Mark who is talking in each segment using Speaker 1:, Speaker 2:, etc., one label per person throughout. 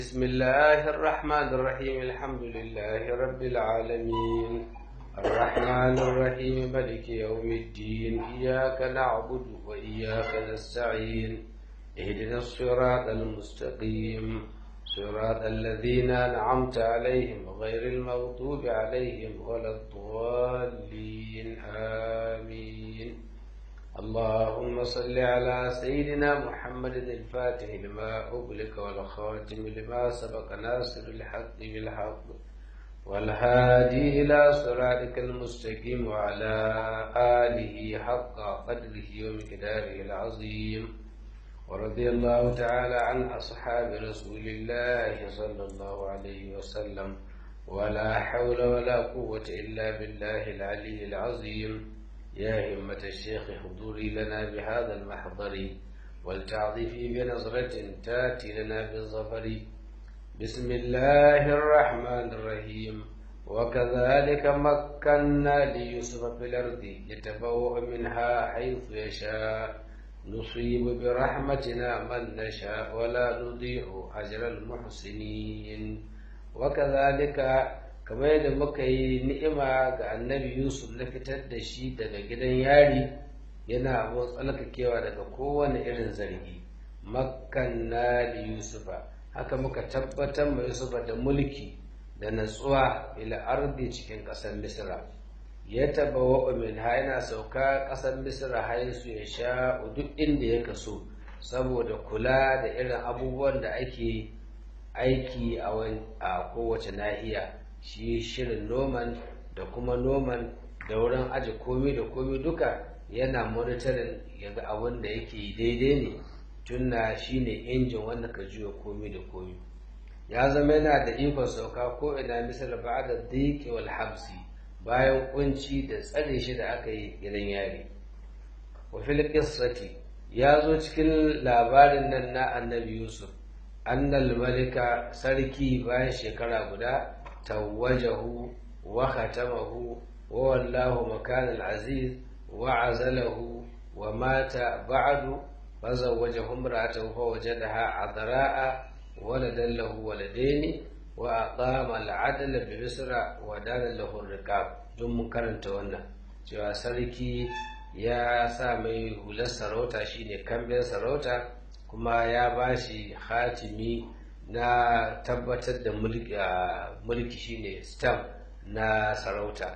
Speaker 1: بسم الله الرحمن الرحيم الحمد لله رب العالمين الرحمن الرحيم ملك يوم الدين إياك نعبد وإياك نستعين اهدنا الصراط المستقيم صراط الذين أنعمت عليهم غير المغضوب عليهم ولا الضالين آمين اللهم صل على سيدنا محمد الفاتح لما أغلق والخاتم لما سبق ناصر الحق بالحق والهادي إلى صراطك المستقيم وعلى آله حق قدره ومقداره العظيم ورضي الله تعالى عن أصحاب رسول الله صلى الله عليه وسلم ولا حول ولا قوة إلا بالله العلي العظيم يا همة الشيخ حضوري لنا بهذا المحضر ولتعظفي بنظرة تاتي لنا بالظفر بسم الله الرحمن الرحيم وكذلك مكنا ليوسف في الأرض يتبوأ منها حيث يشاء نصيب برحمتنا من نشاء ولا نضيع أجر المحسنين وكذلك kamar yadda muka yi ni'ima ga annabi yusuf na fitar da shi daga gidan yari yana abin tsalkakewa daga kowane irin zargi makanna li yusufa haka muka tabbatar ma yusufa da mulki da natsuwa ila ardi cikin ƙasar misra ya taba wa min ha yana sauka ƙasar misra haisu ya sha duk inda ya kaso saboda kula da irin abubuwan da ake aiki a kowace nahiya shi shirin noman da kuma noman da wurin aji komi da komi duka yana monitorin yaga abin da yake daidai ne tunna shi ne injin wanda ka juya komi da komi ya zama yana da ikon sauka ko ina misal ba da diki wal habsi bayan kunci da tsare shi da aka yi gidan yari wa fil qissati ya zo cikin labarin nan na annabi yusuf annal malika sarki bayan shekara guda توجه وختمه وولاه مكان العزيز وعزله ومات بعد فزوجه امرأته فوجدها عذراء ولدا له ولدين وأقام العدل بمصر ودان له الرقاب دم karanta wannan cewa sarki ya sa mai hular sarauta shine kambin sarauta kuma ya bashi hatimi na tabbatar da mulki shine stamp na sarauta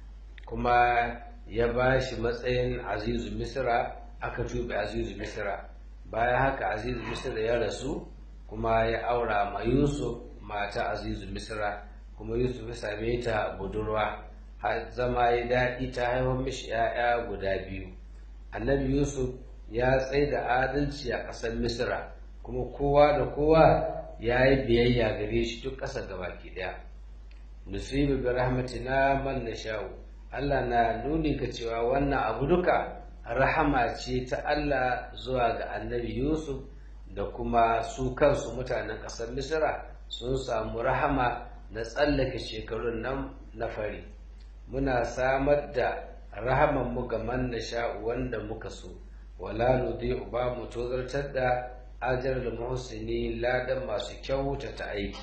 Speaker 1: kuma ya ba shi matsayin azizu misra aka tube azizu misra bayan haka azizu misra ya rasu kuma ya aura ma yusuf mata azizu misra kuma yusuf ya same ta budurwa zama ya daɗi ta haifar mishi 'ya'ya guda biyu annabi yusuf ya tsaye da adalci a ƙasar misra kuma kowa da kowa ya yi biyayya gare shi duk ƙasa ga baki ɗaya nusibu bi rahmatina man nasha'u Allah na nuni ga cewa wannan abu duka rahama ce ta Allah zuwa ga annabi Yusuf da kuma su kansu mutanen ƙasar Misra sun samu rahama na tsallake shekarun nan na fari muna samar da rahaman mu ga man nasha'u wanda muka so wala nudhi'u ba mu tozartar da ajar da muhsini ladan masu kyautata aiki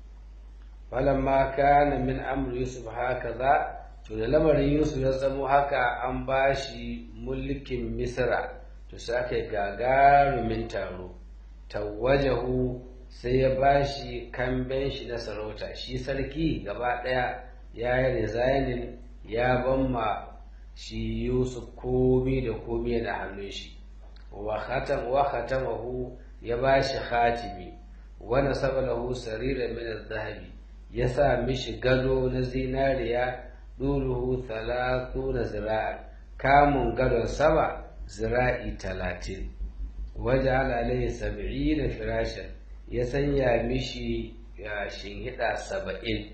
Speaker 1: falamma kana min amri yusuf hakaza to da lamarin yusuf ya zamo haka an bashi mulkin misra to sai aka gagarumin taro tawajahu sai ya bashi kamben shi na sarauta shi sarki gaba daya ya yi resigning ya bamma shi yusuf komi da komi da hannun shi wa khatam wa khatamahu ya bashi khatimi wa nasaba lahu sarira min adh-dhahabi ya sa mishi gado na zinariya duluhu 30 zira'a kamun gadon sama zira'i 30 waja'ala alayhi 70 firashan ya sanya mishi shinhida 70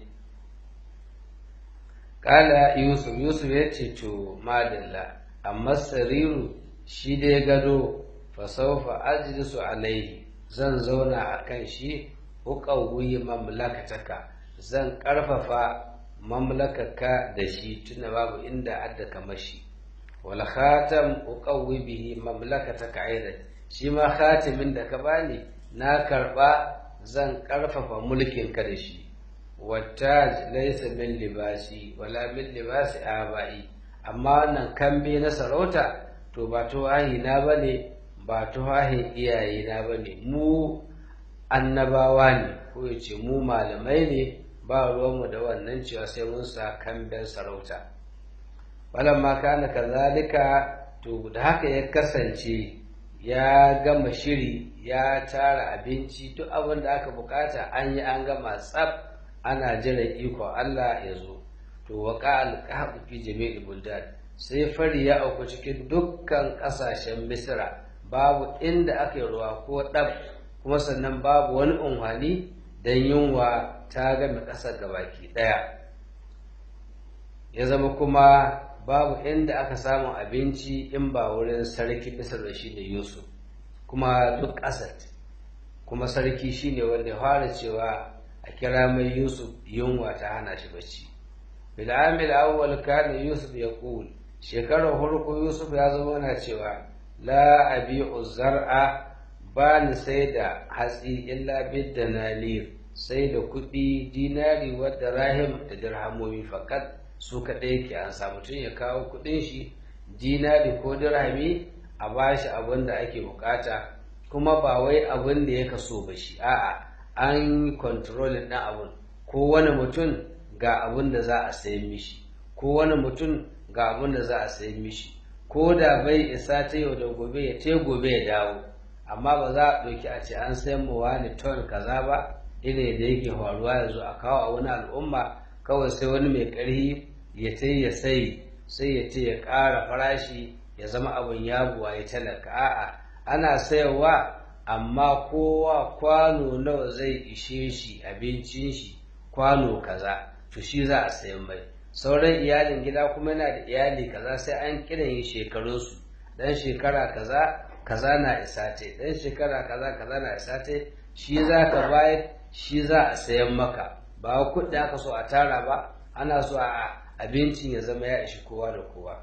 Speaker 1: kala yusuf yusuf ya ce to madalla amma sariru shi dai gado fasaufa ajlisu alaihi zan zauna a kan shi uqawwi mamlakataka zan ƙarfafa mamlakaka da shi tuna babu inda adda kamar shi wal khatam uqawwi bihi mamlakataka aidan shi ma khatimin da ka bani na karba zan ƙarfafa mulkin ka da shi wattaj laysa min libasi wala min libasi abai amma wannan kambe na sarauta to ba tuwahi na bane ba tuwahin iyaye na bane mu annabawa ne ko ya ce mu malamai ne ba ruwanmu da wannan cewa sai mun sa kamben sarauta ma kana kazalika to da haka ya kasance ya gama shiri ya tara abinci duk abin da aka bukata an yi an gama tsaf ana jiran ikon Allah ya zo to waka alqahu fi jami'il buldan sai fari ya auku cikin dukkan kasashen misra babu inda aka yi ruwa ko ɗab kuma sannan babu wani unhani don yunwa ta game ƙasar gabaki ɗaya ya zama kuma babu inda aka samu abinci in ba wurin sarki misar da shi ne yusuf kuma duk ƙasar kuma sarki shine wanda ya fara cewa a kira mai yusuf yunwa ta hana shi bacci bil'amil awwal kana yusuf ya kul shekarar farko yusuf ya zama na cewa la abi'u zar'a ba ni sai da hatsi illa bid nalir sai da kuɗi dinari wadda rahim da dirhamomi fakat su kaɗai ke an samu tun ya kawo kuɗin shi dinari ko dirhami a bashi abin da ake bukata kuma ba wai abin da ya kaso ba shi a'a an yi kontrolin ɗin abin ko wani mutum ga abin da za a sayi mishi ko wani mutum ga abin da za a sayi mishi ko da bai isa ta yau da gobe ya te gobe ya dawo amma ba za a ɗauki a ce an sayan mu wani ton kaza ba irin da yake faruwa yanzu a kawo a wani al'umma kawai sai wani mai ƙarfi ya ce ya sai sai ya ce ya ƙara farashi ya zama abin yabuwa ya talaka a'a ana sayarwa amma kowa kwano nawa zai ishe shi abincin shi kwano kaza to shi za a sayan mai sauran iyalin gida kuma yana da iyali kaza sai an kiran yin shekarunsu dan shekara kaza kaza na isa te dan shekara kaza kaza na isa te shi za ka bayar shi za a sayan maka ba kuɗi aka so a tara ba ana so a abincin ya zama ya ishi kowa da kowa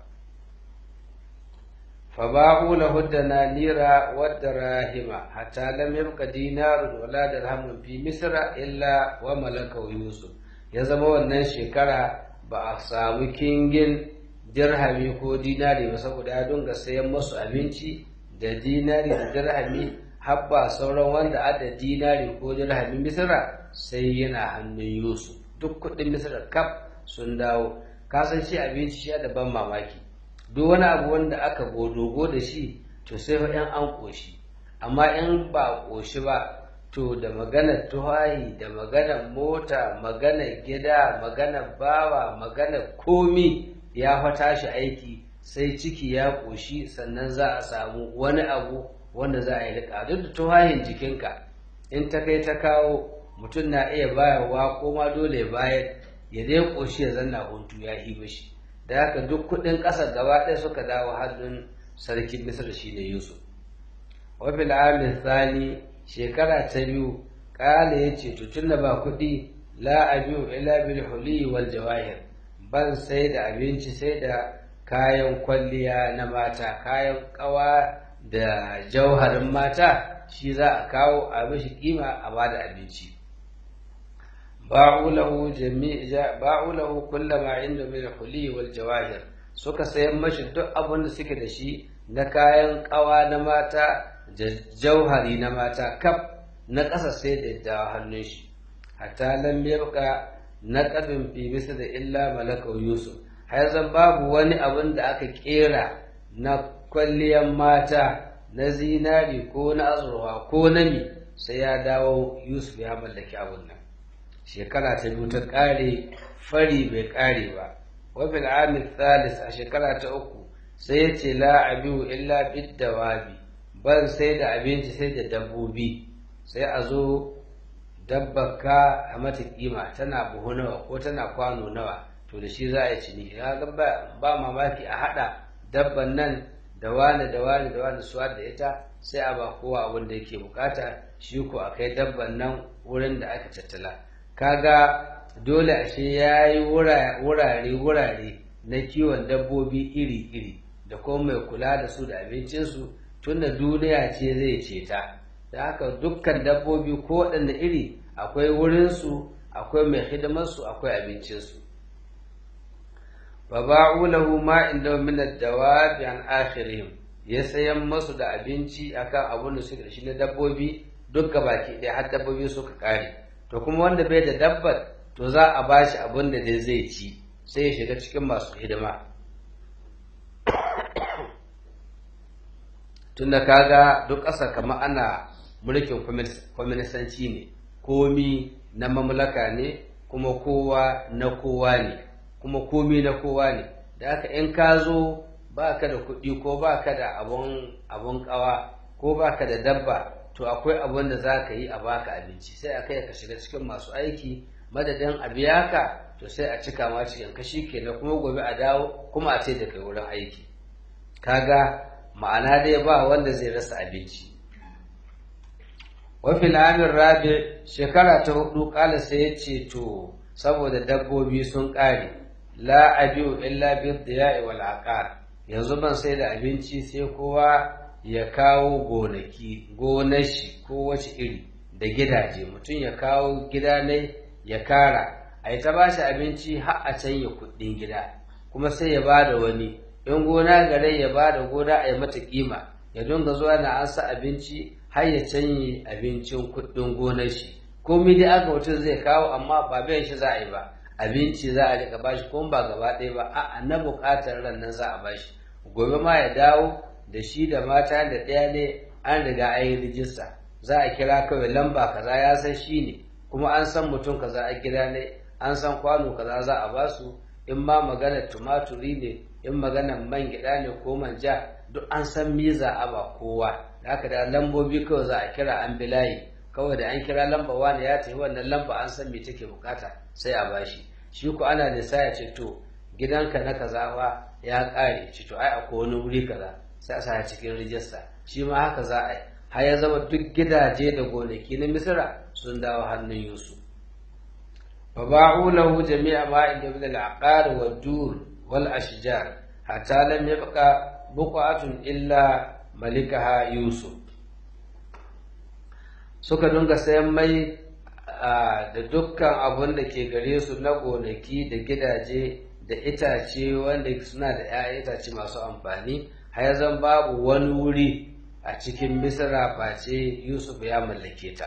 Speaker 1: فباعوا له الدنانير والدراهم حتى لم يبق دينار ولا درهم في مصر إلا وملكه يوسف ya zama wannan shekara ba a samu kingin dirhami ko dinari ba saboda ya dunga sayan masu abinci da dinari da dirhami habba sauran wanda ada dinari ko dirhami misira sai yana hannun yusuf duk kudin misira kaf sun dawo kasan shi abinci shi da ban mamaki duk wani abu wanda aka godogo da shi to sai fa yan an koshi amma in ba koshi ba to da maganar tuhayi da maganar mota maganar gida maganar bawa maganar komi ya fa tashi aiki sai ciki ya koshi sannan za a samu wani abu wanda za a yi rika duk da tuhayin jikinka in ta kai ta kawo mutum na iya bayarwa ko ma dole bayar ya dai koshi ya zanna huntu ya hiba shi da haka duk kudin ƙasar gaba ɗaya suka dawo hannun sarkin misir shi ne yusuf wafil amin thani shekara ta biyu ƙala ya ce tun da ba kuɗi la abiyu ila bil huli wal jawahir ban sai da abinci sai da kayan kwalliya na mata kayan ƙawa da jauharin mata shi za a kawo a mishi kima a bada abinci باعوا له جميع باعوا له كل ما عنده من الحلي والجواهر suka sayan mashi duk abin da suke da shi na kayan kawa na mata da jauhari na mata kaf na ƙasa sai da dawa hannun shi hatta lam yabqa naqadun fi misl da illa malaka yusuf har zan babu wani abin da aka kera na kwalliyan mata na zinari ko na azurwa ko na mi sai ya dawo yusuf ya mallaki abin nan shekara ta biyu ta ƙare fari bai ƙare ba wafil amil thalis a shekara ta uku sai ya ce la abiyu illa bid dawabi ban sai da abinci sai da dabbobi sai a zo dabbaka a mata kima tana buhu nawa ko tana kwano nawa to da shi za a yi ciniki ga ba mamaki a haɗa dabban nan da wani da wani da wani suwa da ita sai a ba kowa abin da yake bukata shi ko a kai dabban nan wurin da aka tattala kaga dole ashe ya yi wurare-wurare na kiwon dabbobi iri-iri da kuma mai kula da su da abincinsu tunda duniya ce zai ceta da haka dukkan dabbobi ko waɗanda iri akwai wurinsu akwai mai hidimarsu akwai abincinsu fa ba'u lahu ma inda min ad-dawabi an akhirihim ya sayan masu da abinci akan abun da suke da shi na dabbobi duk baki ɗaya har dabbobi suka kare to kuma wanda bai da dabbar to za a bashi abun da dai zai ci sai ya shiga cikin masu hidima tunda kaga duk ƙasa kamar ana mulkin kwaminisanci ne komi na mamlaka ne kuma kowa na kowa ne kuma komi na kowa ne da haka in ka zo ba ka da kuɗi ko ba ka da abun ƙawa ko ba ka da dabba to akwai abun da za ka yi a baka abinci sai a kai ka shiga cikin masu aiki madadin a biya ka to sai a cika ma cikin kashi kenan kuma gobe a dawo kuma a ce da kai wurin aiki kaga ma'ana dai ba wanda zai rasa abinci wafi amin rabi shekara ta hudu kala sai ya ce to saboda dabbobi sun ƙare la abiu illa bi diya'i wal aqar yanzu ban sai da abinci sai kowa ya kawo gonaki gonar shi ko wace iri da gidaje mutum ya kawo gida ne ya kara a yi ta ba shi abinci har a canya kuɗin gida kuma sai ya ba da wani in gona gare ya ba da gona a yi mata kima ya dunga zuwa na an sa abinci har ya canye abincin kuɗin gonar shi komai dai aka mutum zai kawo amma ba biyan shi za a yi ba abinci za a rika bashi kuma ba gaba ɗaya ba a'a na buƙatar ran nan za a bashi gobe ma ya dawo da shi da mata da ɗaya ne an riga an yi rijista za a kira kawai lamba kaza ya san shi ne kuma an san mutum kaza a gida ne an san kwano kaza za a basu in ma maganar tumaturi ne in maganar man gida ne ko manja duk an san miza a ba kowa da haka da lambobi kawai za a kira an bi layi kawai da an kira lamba wani ya tafi wannan lamba an san me take bukata sai a bashi shi ko ana lissa ya ce to gidanka na kaza fa ya kare ci to ai akwai wani wuri kaza sai a sa cikin rijista shi ma haka za a yi har ya zama duk gidaje da gonaki na misira sun dawo hannun yusuf fa ba'u lahu jami'a ma inda min al-aqar wa dur wal ashjar hatta lam yabqa buqatun illa malikaha yusuf suka dunga sayan mai da dukkan abun da ke gare su na gonaki da gidaje da itace wanda suna da 'ya'yan itace masu amfani har zan babu wani wuri a cikin misra face yusuf ya mallake ta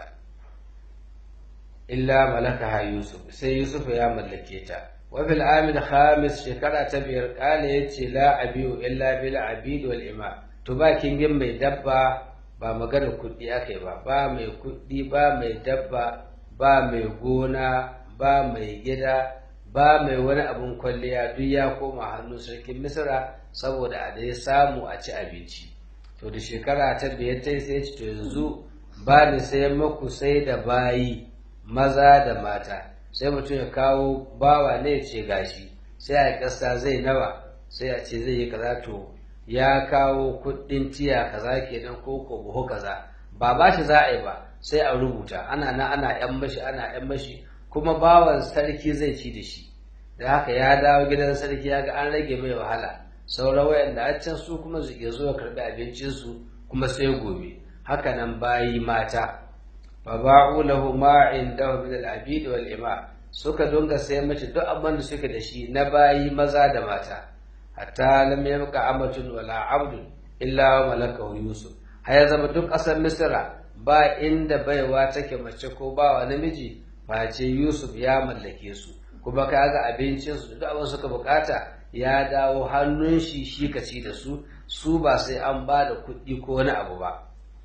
Speaker 1: illa malakaha yusuf sai yusuf ya mallake ta wa fil amil khamis shekara ta biyar kala yace la abiu illa bil abid wal ima to ba kingin mai dabba ba maganar kuɗi akai ba ba mai kuɗi ba mai dabba ba mai gona ba mai gida ba mai wani abun kwalliya duk ya koma hannun sarkin misra saboda a dai samu a ci abinci to da shekara ta biyar ta sai ce to yanzu ba ni sai maku sai da bayi maza da mata sai mutum ya kawo bawa ne ya ce gashi sai a kasa zai nawa sai a ce zai yi kaza to ya kawo kuɗin tiya kaza kenan ko ko buhu kaza ba ba shi za a yi ba sai a rubuta ana na ana yan mashi ana yan mashi kuma bawan sarki zai ci da shi da haka ya dawo gidan sarki ya ga an rage mai wahala sauran wayanda a can su kuma su iya zuwa karɓi abincinsu kuma sai gobe haka nan bayi mata fa ba'u lahu ma indahu min al-abid wal ima suka dunga sai mace duk abin da suke da shi na bayi maza da mata hatta lam yabqa amatun wala abdun illa wa malakahu yusuf har zama duk ƙasar misra ba inda baiwa take mace ko bawa namiji face yusuf ya mallake su kuma kaga abincinsu da duk abin suka bukata ya dawo hannun shi shi ka ci da su su ba sai an ba da kuɗi ko wani abu ba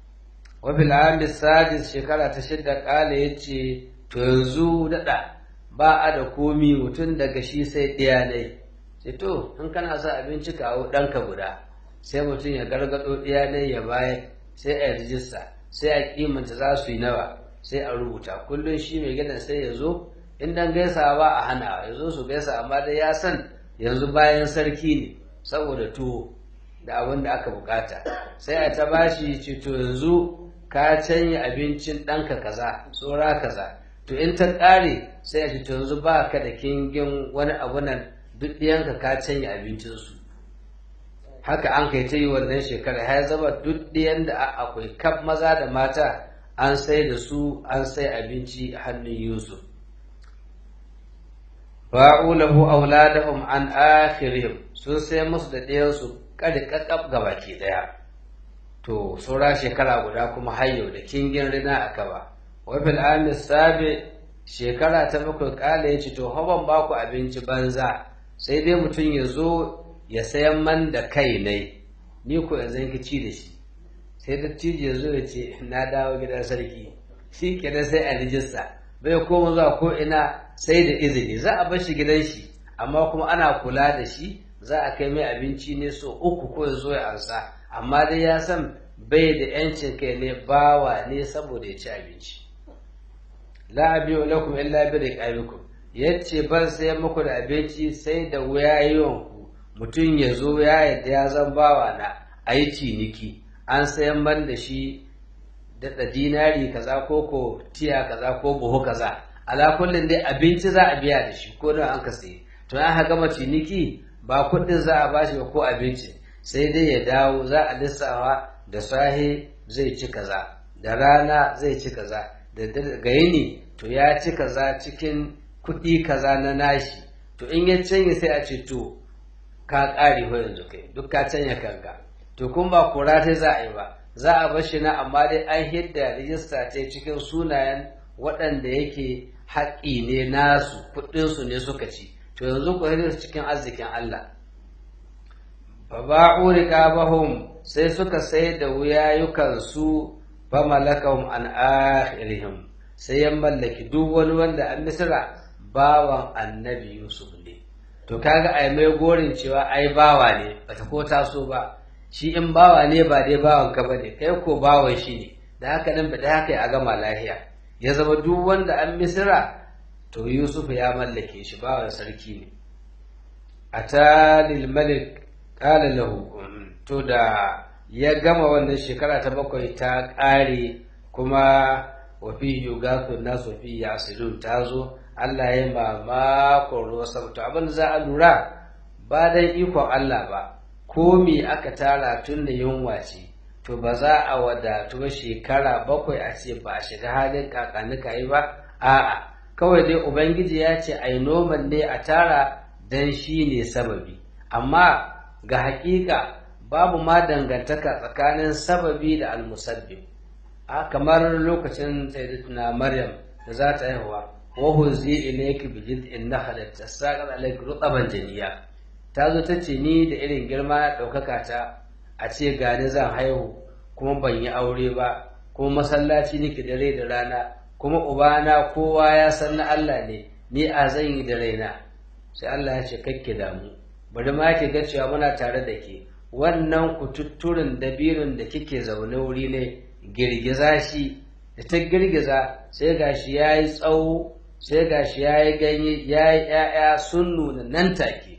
Speaker 1: wafil ami sadis shekara ta shidda kala ya ce to yanzu daɗa ba a da komi mutum daga shi sai ɗaya ne sai to in kana sa abinci kawo ɗanka guda sai mutum ya gargaɗo ɗaya ne ya bayar sai a rijista sai a kimanta za su yi nawa sai a rubuta kullum shi mai gidan sai ya zo in dan gaisa ba a hana ya zo su gaisa amma dai ya san yanzu bayan sarki ne saboda tuwo da abin da aka bukata sai a ta bashi ce to yanzu ka canya abincin ɗanka kaza tsora kaza to in ta ƙare sai a ce to yanzu ba ka da kingin wani abu nan duk ɗiyanka ka canya abincinsu haka an kai ta yi wannan shekara ya zama duk ɗiyan da akwai kaf maza da mata an sai da su an sai abinci hannun Yusuf ba'u lahu auladahum an akhirihim sun sai musu da ɗayansu kada kakkab gabaki ɗaya to saura shekara guda kuma hayyau da kingin rina a gaba wa fil amis sabi shekara ta bakwai kala ya ce to haban ba ku abinci banza sai dai mutum ya zo ya sayan man da kai ne ni ko yanzu ki ci da shi sai dattijo ya zo ya ce na dawo gidan sarki shi kenan sai a rijista bai koma zuwa ko ina sai da izini za a bar shi gidan shi amma kuma ana kula da shi za a kai mai abinci ne so uku ko ya zo ya ansa amma dai ya san bai da yancin kai ne bawa ne saboda ya ci abinci la abiyu lakum illa bi riqabikum yace ban sai muku da abinci sai da wuyayen ku mutum ya zo ya yadda ya zan bawa na ayi ciniki an sayan ban da shi da dinari kaza ko ko tiya kaza ko buhu kaza ala kullin dai abinci za a biya da shi ko da an ka sayi to an ha gama ciniki ba kuɗin za a bashi ba ko abinci sai dai ya dawo za a lissawa da sahe zai ci kaza da rana zai ci kaza da ga yini to ya ci kaza cikin kuɗi kaza na nashi to in ya canye sai a ce to ka ƙare ho yanzu kai duk ka canya kanka to kun ba kura ta za a yi ba za a bar shi na amma dai an hidda rijista ta cikin sunayen waɗanda yake haƙƙi ne nasu kuɗinsu ne suka ci to yanzu ku hidda cikin arzikin Allah faba'u riqabahum sai suka sai da wuyayukansu fa malakahum an akhirihim sai ya mallaki duk wani wanda an misra bawan annabi yusuf ne to kaga ai mai gorin cewa ai bawa ne bata ko taso ba shi in bawa ne ba dai bawan ka bane kai ko bawan shi ne da haka nan bada haka a gama lahiya ya zama duk wanda an misra to yusuf ya mallake shi bawan sarki ne atalil malik qala lahu to da ya gama wannan shekara ta bakwai ta ƙare kuma wa fi yugathu nasu fi yasilun ta zo Allah ya mamakon ruwa sama to abin da za a lura ba dan ikon Allah ba ko me aka tara tun da yunwa ce to ba za a wadatu ba shekara bakwai a ce ba a shiga halin kakanika yi ba a'a kawai dai ubangiji ya ce ai noman ne a tara dan shi ne sababi amma ga hakika babu ma dangantaka tsakanin sababi da almusabbib a kamar lokacin sayyidatuna maryam da za ta haihuwa wa huzi ilayki bi jid'in nakhlat tasaqal alayki rutaban janiya ta zo ta ce ni da irin girma na ɗaukaka ta a ce gani zan haihu kuma ban yi aure ba kuma masallaci nake dare da rana kuma ubana kowa ya san na Allah ne ni a zan yi da raina sai Allah ya ce kakke damu bari ma ki ga cewa muna tare da ke wannan kututturin dabirin da kike zaune wuri ne girgiza shi da ta girgiza sai gashi ya yi tsawo sai gashi ya yi ganye ya yi ‘ya'ya sun nuna nan take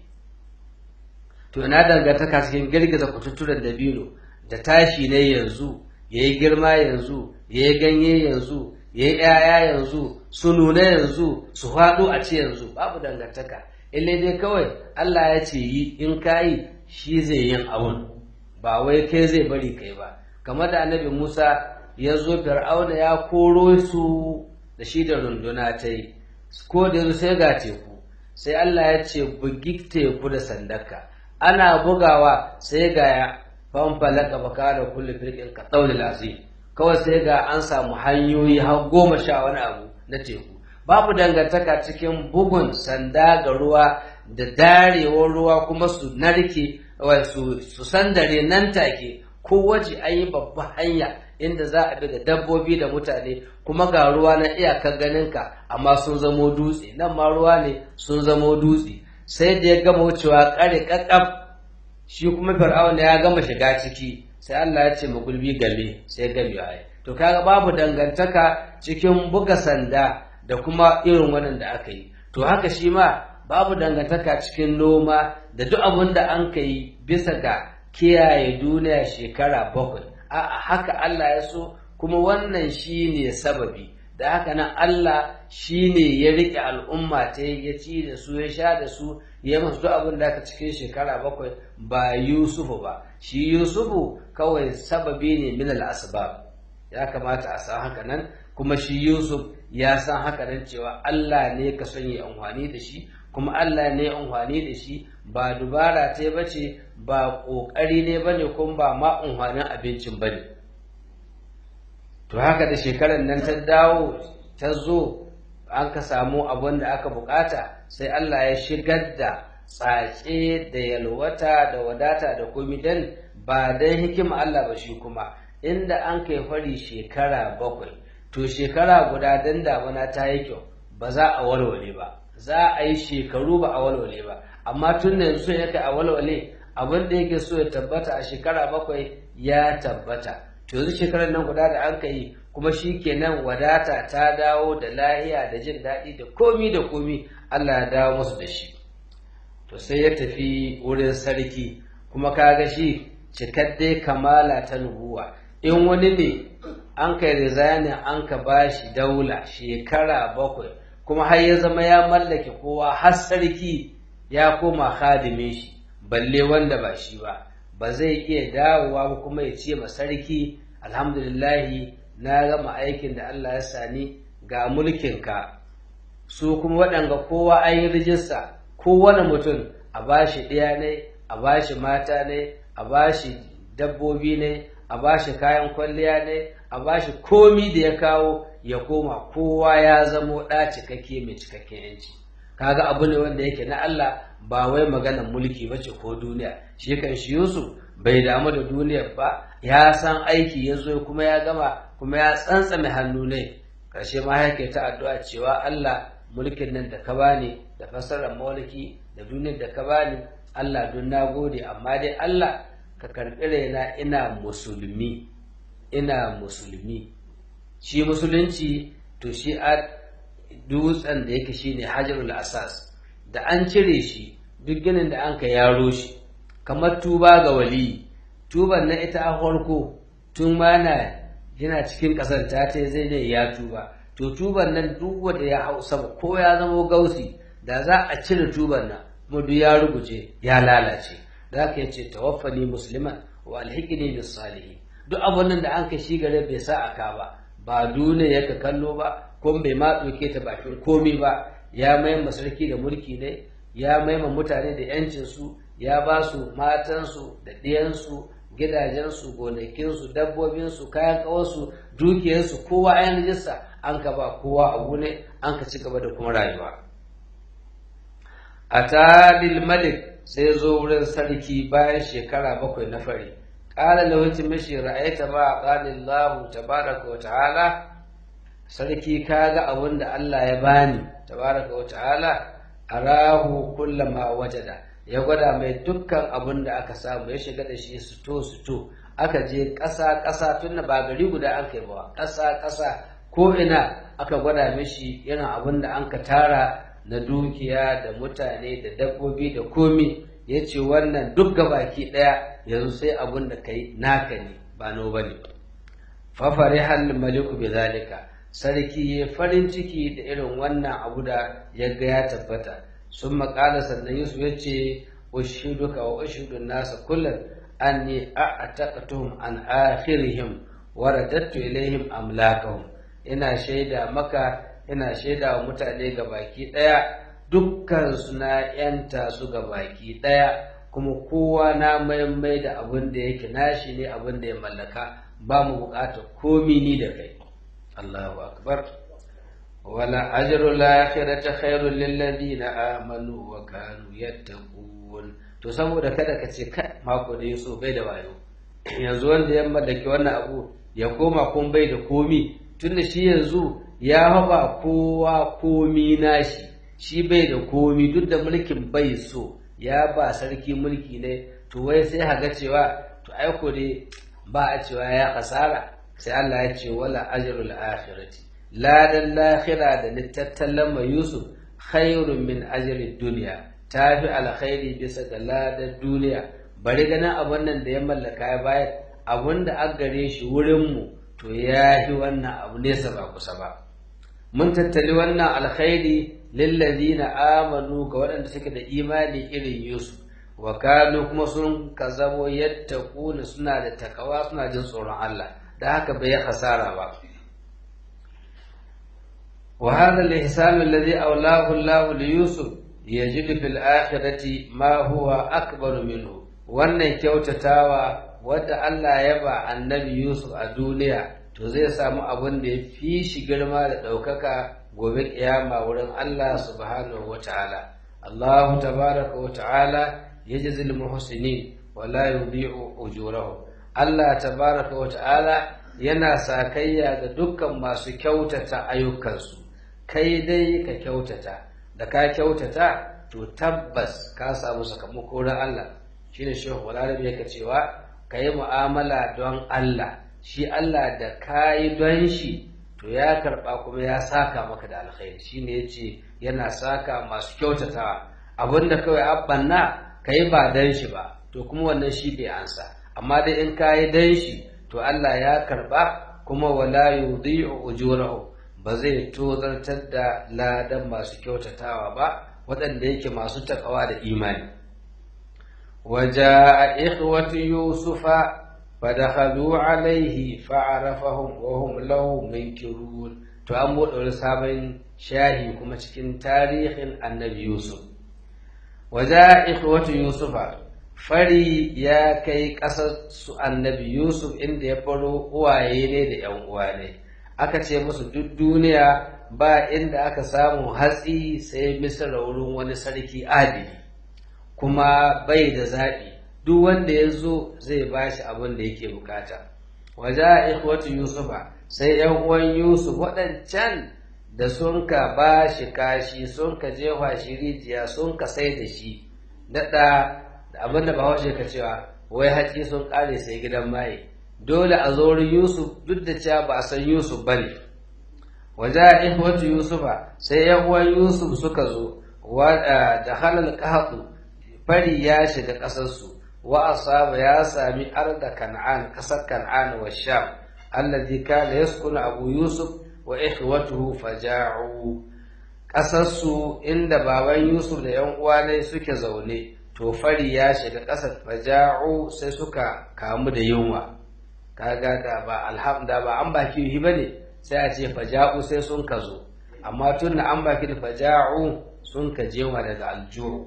Speaker 1: to na dangantaka cikin girgiza kututturen dabino da tashi ne yanzu ya yi girma yanzu ya yi ganye yanzu ya yi ‘ya'ya yanzu su nuna yanzu su faɗo a ce yanzu babu dangantaka illai dai kawai Allah ya ce yi in ka yi shi zai yin abun ba wai kai zai bari kai ba kamar da annabi Musa ya zo fir'auna ya koro su da shi da runduna ta yi ko da yanzu sai ga teku sai Allah ya ce bugi teku da sandaka ana bugawa sai ga ya fanfalaka baka da kullu firqin ka tsaulil azim kawai sai ga an samu hanyoyi har goma sha wani abu na teku babu dangantaka cikin bugun sanda ga ruwa da darewar ruwa kuma su narke su sandare nan take ko waje an yi babban hanya inda za a bi da dabbobi da mutane kuma ga ruwa na iyakar ganinka amma sun zamo dutse nan ma ruwa ne sun zamo dutse sai da ya gama wucewa kare kakkaf shi kuma fir'aun ya gama shiga ciki sai Allah ya ce mu gulbi game sai game ya to kaga babu dangantaka cikin buga sanda da kuma irin wannan da aka yi to haka shi ma babu dangantaka cikin noma da duk abin da an ka yi bisa ga kiyaye duniya shekara bakwai a'a haka Allah ya so kuma wannan shi ne sababi da haka nan Allah shi ne ya riƙe al'umma ta ya ci da su ya sha da su ya masu duk abin da aka cikin shekara bakwai ba Yusufu ba shi Yusufu kawai sababi ne min al-asbab ya kamata a san haka nan kuma shi Yusuf ya san haka nan cewa Allah ne ka son yi amfani da shi kuma Allah ne amfani da shi ba dubara ta bace ba kokari ne bane kuma ba ma amfanin abincin bane to haka da shekarar nan ta dawo ta zo an ka samu abin da aka bukata sai Allah ya shigar da tsatse da yalwata da wadata da komi dan ba dan hikima Allah ba shi kuma inda an kai fari shekara bakwai to shekara guda dan damuna ta yi kyau ba za a walwale ba za a yi shekaru ba a walwale ba amma tun da yanzu ya kai a walwale abin da yake so ya tabbata a shekara bakwai ya tabbata to yanzu shekarar nan guda da an kai kuma shi kenan wadata ta dawo da lahiya da jin daɗi da komi da komi Allah ya dawo musu da shi to sai ya tafi wurin sarki kuma kaga shi cikadde kamala ta nubuwa in wani ne an kai rizanin an ka bashi daula shekara bakwai kuma har ya zama ya mallake kowa har sarki ya koma hadimin shi balle wanda ba shi ba ba zai iya dawowa ba kuma ya ce ma sarki alhamdulillahi na gama aikin da Allah ya sani ga mulkinka su kuma waɗanga kowa an yi rijista kowane mutum a bashi ɗaya ne a bashi mata ne a bashi dabbobi ne a bashi kayan kwalliya ne a bashi komi da ya kawo ya koma kowa ya zamo ɗa cikakke mai cikakken yanci kaga abu ne wanda yake na Allah ba wai maganar mulki ba ce ko duniya shi kan shi Yusuf bai damu da duniyar ba ya san aiki ya zo kuma ya gama kuma ya tsantsame hannu ne ƙarshe ma yake ta addu'a cewa Allah mulkin nan da ka bani da fasarar mulki da duniyar da ka bani Allah don na gode amma dai Allah ka karɓi raina ina musulmi ina musulmi shi musulunci to shi a dutsen da yake shine hajarul asas da an cire shi duk ginin da an ka yaro shi kamar tuba ga waliyi tuban na ita a farko tun ma na yana cikin ƙasar ta ce zai ne ya tuba to tuban nan duk wanda ya hau sama ko ya zama gausi da za a cire tuban nan kuma duk ya rubuce ya lalace da ka yace tawaffani musliman wa alhiqni bis salihin duk abun nan da an ka shi gare bai sa aka ba ba duniya yaka kallo ba ko bai ma ɗauke ta bakin komi ba ya maima sarki da mulki ne ya maima mutane da yancin su ya ba su matansu da ɗiyansu gidajensu gonakinsu dabbobinsu kayan ƙawarsu dukiyarsu kowa ayan rijista an ka ba kowa abu ne an ka ci gaba da kuma rayuwa a talil malik sai zo wurin sarki bayan shekara bakwai na fari ƙala lahutin mashi ra'aita ba a ƙalin lahu tabaraka wa ta'ala sarki ka ga abin da Allah ya bani tabaraka wa ta'ala arahu kullama wajada ya gwada mai dukkan abin da aka samu ya shiga da shi suto suto aka je ƙasa ƙasa tun ba gari guda an kai ba ƙasa ƙasa ko ina aka gwada mishi irin abin da an ka tara na dukiya da mutane da dabbobi da komi ya ce wannan duk baki ɗaya yanzu sai abin da kai naka ne ba no ba ne fafare hal maliku bi zalika sarki ya farin ciki da irin wannan abu da ya ga ya tabbata sun maƙala sannan yusuf ya ce ushiduka wa ushidun nasa kullum anni a'taqatuhum an akhirihim wa radattu ilaihim amlakahum ina shaida maka ina shaida wa mutane ga baki daya dukkan su na yanta su ga baki daya kuma kowa na maimai da abin da yake nashi ne abin da ya mallaka ba mu bukatar komi ni da kai Allahu akbar wala ajru al-akhirati khairul lil ladina amanu wa kanu yattaqun to saboda kada ka ce kai mako da yaso bai da wayo yanzu wanda ya mallaki wannan abu ya koma kun bai da komi tunda shi yanzu ya haba kowa komi nashi shi bai da komi duk da mulkin bai so ya ba sarki mulki ne to wai sai haga cewa to aiko dai ba a cewa ya kasara sai Allah ya ce wala ajrul akhirati ladan lahira da littattalan mai Yusuf khairun min ajri dunya tafi alkhairi bisa ga ladan duniya bari ganin abun nan da ya mallaka ya bayar abun da an gare shi wurin mu to ya yi wannan abu nesa ba kusa ba mun tattali wannan alkhairi lillazina amanu ga waɗanda suke da imani irin Yusuf wa kanu kuma sun ka zamo yattaquna suna da takawa suna jin tsoron Allah da haka bai hasara ba wa hadha al-ihsan alladhi awlahu Allah li Yusuf yajid fil akhirati ma huwa akbar minhu wannan kyautatawa wadda Allah ya ba annabi Yusuf a duniya to zai samu abin da ya fi shi girma da ɗaukaka gobe ƙiyama wurin Allah subhanahu wa ta'ala. Allahu tabaraka wa ta'ala ya jazil muhsinin wa la yudhi'u ujurahum. Allah tabaraka wa ta'ala yana sakayya ga dukkan masu kyautata ayyukansu. Kai dai ka kyautata, da ka kyautata to tabbas ka samu sakamako na Allah. Shine Shehu Walarabi yake cewa ka yi mu'amala don Allah. shi Allah da ka yi don shi to ya karɓa kuma ya saka maka da alkhairi shi ne ya ce yana saka masu kyautatawa abinda kawai abanna ka yi ba don shi ba to kuma wannan shi bai ansa amma dai in ka yi don shi to Allah ya karɓa kuma wala yudhi'u ujurahu ba zai tozartar da ladan masu kyautatawa ba waɗanda yake masu takawa da imani وجاء إخوة يوسف فدخلوا عليه فعرفهم وهم له منكرون to an buɗe wani sabon shahi kuma cikin tarihin annabi yusuf waja ikhwatu yusufa fari ya kai ƙasar su annabi yusuf inda ya baro uwaye ne da yan uwa ne aka ce musu duk duniya ba inda aka samu hatsi sai misra wurin wani sarki adili kuma bai da zaɓi duk wanda ya zo zai ba shi abin da yake bukata waje ikhwatu yusufa sai yan uwan yusuf waɗancan da sun ka ba shi kashi sun ka jefa shi rijiya sun ka sai da shi daɗa da abin da bahaushe ka cewa wai haƙi sun ƙare sai gidan maye dole a zo yusuf duk da cewa ba a san yusuf ba ne waje ikhwatu yusufa sai yan uwan yusuf suka zo da halal qahatu fari ya shiga ƙasarsu wa asaba ya sami arda kan'an ƙasar kan'an wa sham alladhi kana yaskunu abu yusuf wa ikhwatuhu faja'u ƙasarsu inda baban yusuf da yan uwa ne suke zaune to fari ya shiga ƙasar faja'u sai suka kamu da yunwa kaga da ba alhamda ba an baki yi bane sai a ce faja'u sai sun ka zo amma tun da an baki da faja'u sun ka jewa daga aljuhu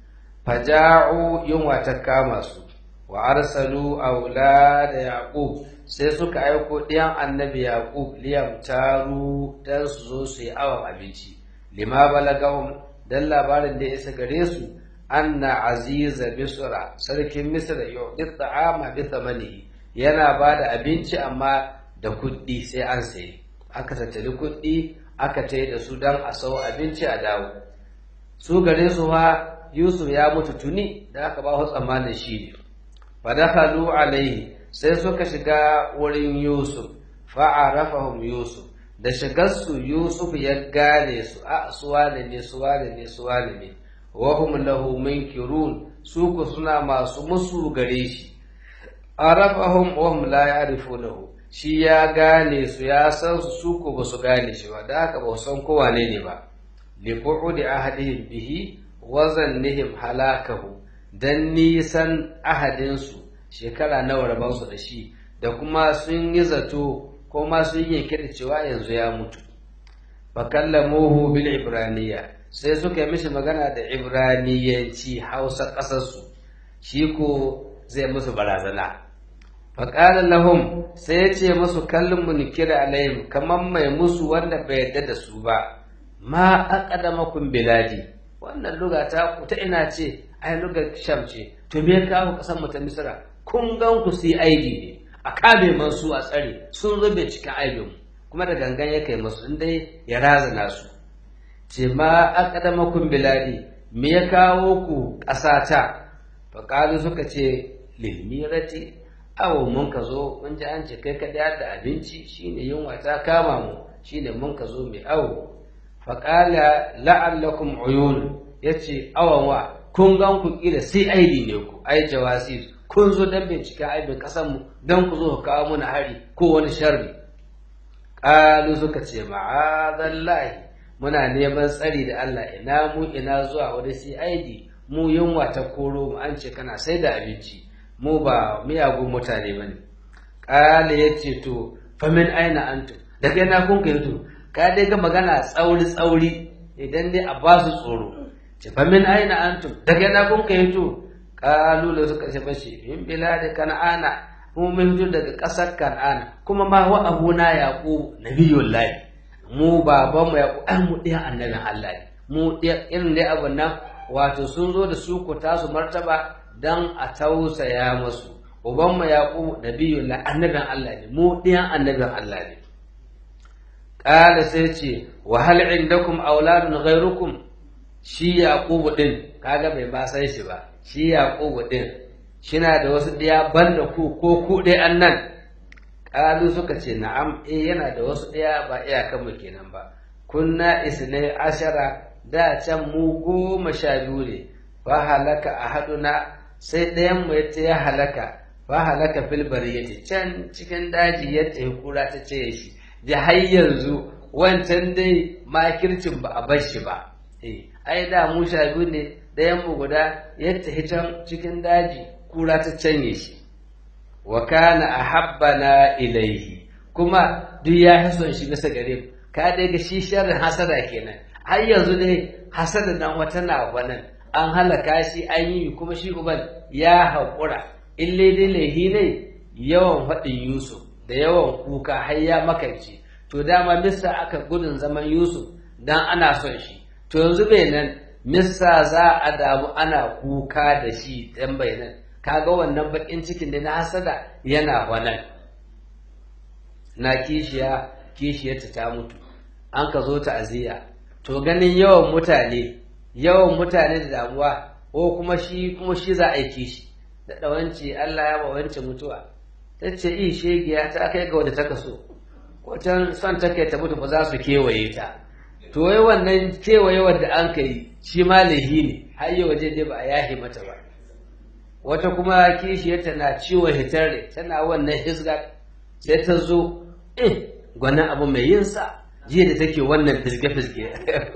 Speaker 1: faja'u yunwa ta kama su wa arsalu aulada yaqub sai suka aiko ɗiyan annabi yaqub liyam taru dan su zo su yi awon abinci lima balagahum dan labarin da ya isa gare su anna aziza misra sarkin misra yu'ti ta'ama bi thamanihi yana ba da abinci amma da kuɗi sai an sayi aka tattali kuɗi aka tai da su dan a sau abinci a dawo su gare su fa Yusuf ya mutu tuni da aka ba su tsammanin shi ne. Fadakhalu alaihi sai suka shiga wurin Yusuf, fa'arafahum Yusuf, da shigarsu Yusuf ya gane su a suwane ne suwane ne suwane ne, wahum lahu munkirun su ku suna masu musu gare shi. Arafahum wahum la ya'rifunahu shi ya gane su ya san su su ku ba su gane shi ba da haka ba san kowa ne ne ba. Li qu'udi ahadihim bihi wazannihim halakahu dan nisan ahadinsu shekara nawa rabansu da shi da kuma sun yi zato ko ma sun yanke da cewa yanzu ya mutu fakallamuhu bil ibraniya sai suka yi mishi magana da ibraniyanci hausa ƙasarsu shi ko zai musu barazana faƙala lahum sai ya ce musu kallon munikira alayhim kamar mai musu wanda bai yarda da su ba ma aqadamakum biladi wannan luga ta ku ta ina ce ai lugar sham ce to me kawo kasan mu ta misra kun gan ku su yi aidi ne a kame man su a tsare sun rube cikin aibin kuma da gangan ya kai masu in dai ya razana su ce ma aqdamakum biladi me ya kawo ku ƙasata fa qalu suka ce lilmirati awo mun ka zo mun ji an ce kai ka da abinci shine yunwa ta kama mu shine mun ka zo mai awo faƙala la'allakum uyun ya ce awanwa kun gan ku ƙila sai aidi ne ku ai jawasi kun zo don bincika aibin ƙasanmu don ku zo ku kawo mana hari ko wani sharri ƙalu suka ce ma'azallahi muna neman tsari da Allah ina mu ina zuwa wani sai aidi mu yunwa ta koro mu an ce kana sai da abinci mu ba miyagun mutane ba ne ƙala ya ce to famin aina antum daga yana kun kai to ka dai ga magana tsauri tsauri idan dai a ba su tsoro ce famin aina antum daga yana kun kai to ƙalu da suka ce bashi in bila da kan'ana mu mun fito daga ƙasar kan'ana kuma ma wa abuna yaqub nabiyullahi mu baban mu yaqub an mu ɗaya annabin Allah ne mu ɗaya irin dai abun nan wato sun zo da su ku tasu martaba dan a tausaya masu uban mu yaqub nabiyullahi annabin Allah ne mu ɗayan annabin Allah ne qala sai ce wa hal indakum auladun ghayrukum shi yaqub din kaga bai ba sai shi ba shi yaqub din shina da wasu ɗaya banda ku ko ku dai annan ƙalu suka ce na'am eh yana da wasu ɗaya ba iyakan mu kenan ba kunna isnai ashara da can mu goma sha biyu ne fa halaka ahaduna sai ɗayan mu yace ya halaka fa halaka fil bariyati can cikin daji yadda kura ta ce shi da har yanzu wancan dai makircin ba a bar shi ba eh ai da mu sha biyu ne ɗayan mu guda yadda hitan cikin daji kura ta canye shi wa kana ahabbana ilaihi kuma duk ya fi son shi bisa gare mu ka dai ga shi sharrin hasada kenan har yanzu dai hasada nan wata na wannan an halaka shi an yi kuma shi uban ya haƙura in dai laihi ne yawan faɗin yusuf da yawan kuka har ya makance to dama misa aka gudun zaman yusuf dan ana son shi to yanzu bai nan misa za a damu ana kuka da shi dan bai nan kaga wannan bakin cikin da na hasada yana wannan na kishiya kishiyarta ta mutu an ka zo ta'aziyya to ganin yawan mutane yawan mutane da damuwa ko kuma shi kuma shi za a yi kishi da ɗawanci Allah ya wance mutuwa ta ce i shegiya ta kai ga wadda ta kaso ko can son ta kai ta mutu ba za su kewaye ta to wai wannan kewaye wadda an kai shi ma lahi ne har yi waje dai ba a yahi mata ba wata kuma kishiyarta na ciwon hitare tana wannan hisga sai ta zo eh gwanin abu mai yin sa jiya da take wannan fisge-fisge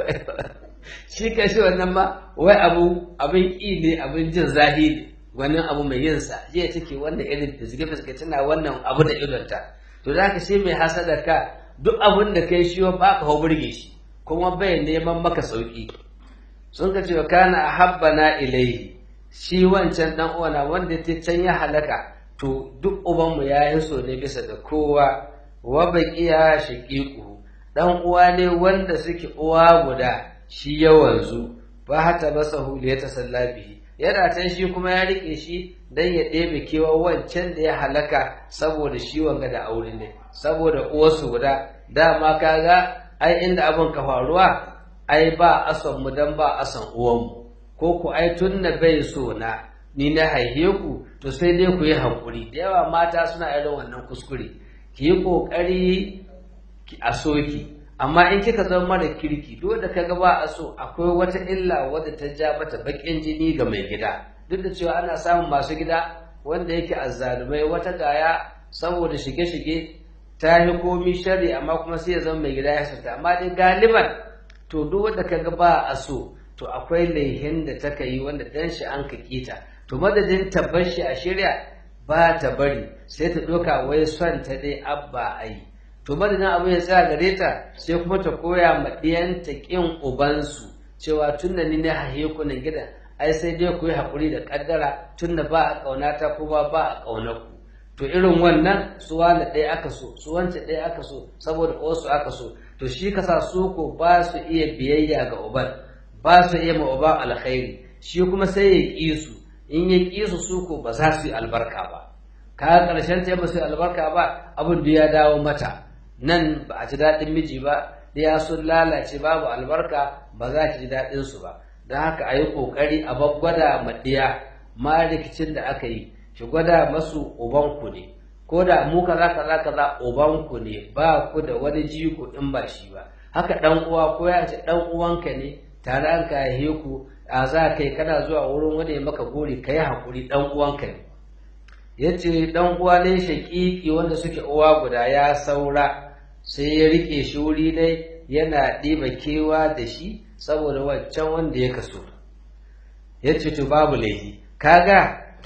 Speaker 1: shi ka shi wannan ma wai abu abin ƙi ne abin jin zahi ne gwanin abu mai yin sa jiya take wannan irin fisge-fisge tana wannan abu da idonta to za ka shi mai hasada ka duk abin da kai shi ba ka hau burge shi kuma bai neman maka sauki sun ka ce wa kana ahabbana ilaihi shi wancan dan uwana wanda ta can ya halaka to duk ubanmu ya yi so ne bisa da kowa wa baqiya shaqiqu dan uwa ne wanda suke uwa guda shi ya wanzu ba hata basahu li yatasalla bihi yana can shi kuma ya rike shi dan ya ɗebe kewa wancan da ya halaka saboda shi wanga da aure ne saboda uwarsu guda dama kaga ai inda abin ka faruwa ai ba ason mu dan ba ason uwanmu ko ku ai tunna bai so na ni na haihe ku to sai dai ku yi hankuri da yawa mata suna irin wannan kuskure ki yi kokari a soki amma in kika zama mara kirki duk da kaga ba a so akwai wata illa wadda ta ja mata bakin jini ga mai gida duk da cewa ana samun masu gida wanda yake azzalumai wata gaya saboda shige-shige ta yi komi shari amma kuma sai ya zama mai gida ya sata amma dai galiban to duk wanda kaga ba a so to akwai laihin da ta yi wanda dan shi an ka kita to madadin ta bar shi a shirya ba ta bari sai ta ɗauka wai son ta dai abba ai to madadin abu ya tsaya gare ta sai kuma ta koya ma ɗiyanta ƙin ubansu cewa tun da ni ne hahe ku nan gidan ai sai dai ku yi haƙuri da ƙaddara tun da ba a ƙauna ta kuma ba a ƙauna ku to irin wannan su wani ɗaya aka so su wance ɗaya aka so saboda wasu aka so to shi kasa su ko ba su iya biyayya ga uban ba su iya ma uban alkhairi shi kuma sai ya ƙi su in ya ƙi su su ko ba za su yi albarka ba ka ƙarshen ta yi su albarka ba abin da ya dawo mata nan ba a ji daɗin miji ba ɗaya sun lalace babu albarka ba za ki ji daɗin su ba don haka a yi ƙoƙari a babbada ma ɗiya ma rikicin da aka yi ki gwada masu ubanku ne ko da mu kaza kaza kaza ubanku ne ba ku da wani jiko in ba shi ba haka dan uwa ko ya ce dan uwanka ne tare an ka ku a za kai kana zuwa wurin wani ya maka gori kai hakuri dan uwanka ne yace dan uwa ne shaƙiƙi wanda suke uwa guda ya saura sai ya rike shi wuri ne yana ɗiba kewa da shi saboda wancan wanda ya kaso yace to babu laifi kaga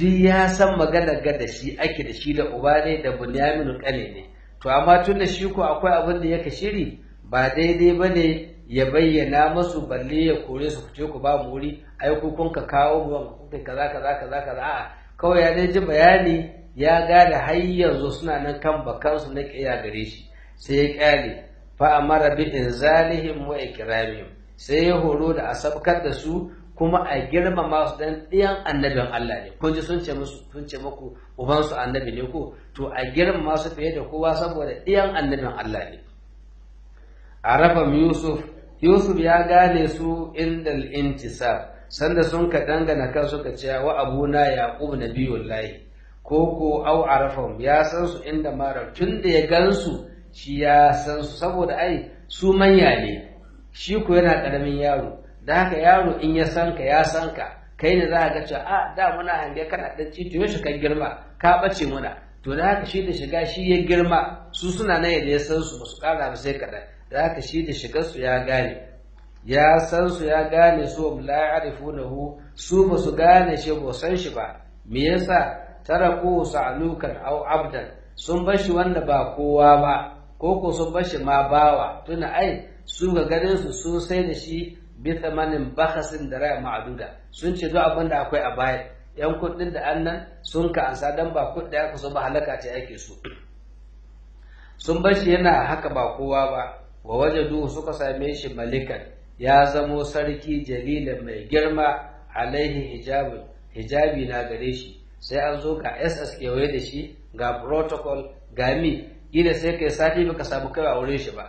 Speaker 1: duk ya san magana ga da shi ake da shi da uba ne da bunyaminu kane ne to amma tun da shi ko akwai abin da yake shiri ba daidai ba ne ya bayyana masu balle ya kore su fice ku ba mu wuri ai ku kun ka kawo mu kuka kaza kaza kaza kaza a'a kawai ya dai ji bayani ya gane har yanzu suna nan kan bakansu na kiya gare shi sai ya kyale fa amara bi inzalihim wa ikramihim sai ya horo da a sabkar da su kuma a girmama su dan ɗiyan annabin Allah ne kun ji sun ce musu sun ce muku uban su annabi ne ko to a girmama su fiye da kowa saboda ɗiyan annabin Allah ne arafa yusuf yusuf ya gane su inda intisar sanda sun ka dangana kan suka ce wa abuna yaqub nabiyullahi ko ko au arafahum ya san su inda mara tun da ya gansu shi ya san su saboda ai su manya ne shi ko yana karamin yaro da haka yaro in ya san ka ya san ka kai ne za ka ga cewa a da muna hange kana dan cito yaushe kan girma ka bace muna to da haka shi da shiga shi ya girma su suna nan yadda ya san su ba su kara ba sai kaɗan da haka shi da shigar su ya gane ya san su ya gane su la ya'rifunahu su ba su gane shi ba san shi ba me yasa taraku sa'lukan aw abdan sun bar shi wanda ba kowa ba ko ko sun bar shi ma bawa tuna ai su ga ganin su sun sai da shi bi thamanin bakhasin da raya ma'aduda sun ce duk abin da akwai a baya yan kuɗin da annan sun ka ansa dan ba kuɗi aka so ba halaka ce ake so sun bar shi yana haka ba kowa ba wa wajadu suka same shi malikan ya zamo sarki jalila mai girma alaihi hijabi hijabi na gare shi sai an zo ga ss kewaye da shi ga protocol ga mi gida sai kai sati baka samu kai a wurin shi ba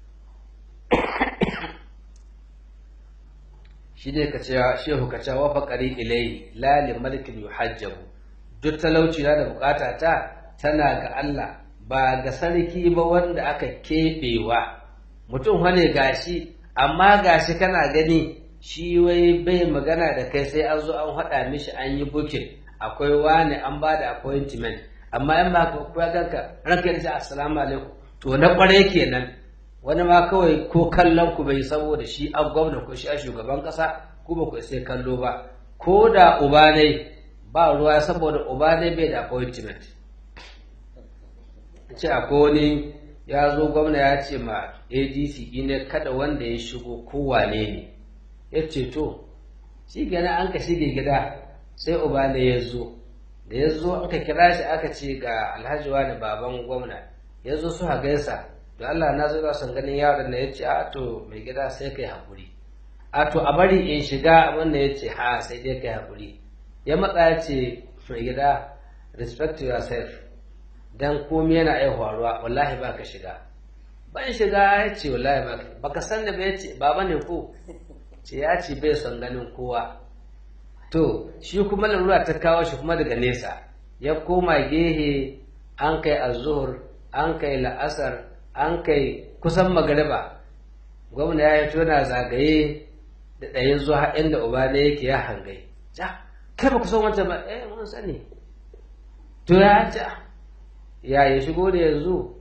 Speaker 1: shi ne ka cewa shehu ka cewa faƙari ilai lali malikin yuhajjabu duk talauci na da bukata ta tana ga Allah ba ga sarki ba wanda aka keɓewa mutum wane gashi amma gashi kana gani shi wai bai magana da kai sai an zo an haɗa mishi an yi bukin akwai wani an ba da appointment amma in ba ka kuwa ganka ranka da assalamu alaikum to na kwarai kenan wani ma kawai ko kallon ku bai saboda shi an gwamna ko shi a shugaban kasa ko ba ku sai kallo ba ko da uba ne ba ruwa saboda uba ne bai da appointment ce akwai wani ya zo gwamna ya ce ma adc ne kada wanda ya shigo kowane ne ya ce to shi gana an ka shige gida sai uba ne ya zo da ya zo aka kira shi aka ce ga alhaji wani baban gwamna ya zo su gaisa da Allah na zo son ganin yaron na ya ce a to mai gida sai kai haƙuri a to a bari in shiga wanda ya ce ha sai dai kai haƙuri ya matsa ya ce mai gida respect to yourself dan komai yana iya faruwa wallahi ba ka shiga ban shiga ya ce wallahi ba baka san da ba ya ce baba ne ko ce ya ce bai son ganin kowa to shi kuma lalura ta kawo shi kuma daga nesa ya koma gehe an kai azuhur an kai la'asar an kai kusan magariba gwamna ya yi tona zagaye da ɗaya zuwa inda uba ne yake ya hangai ja kai ba ku san wancan ba eh mun sani to ya ja ya ya shigo da yanzu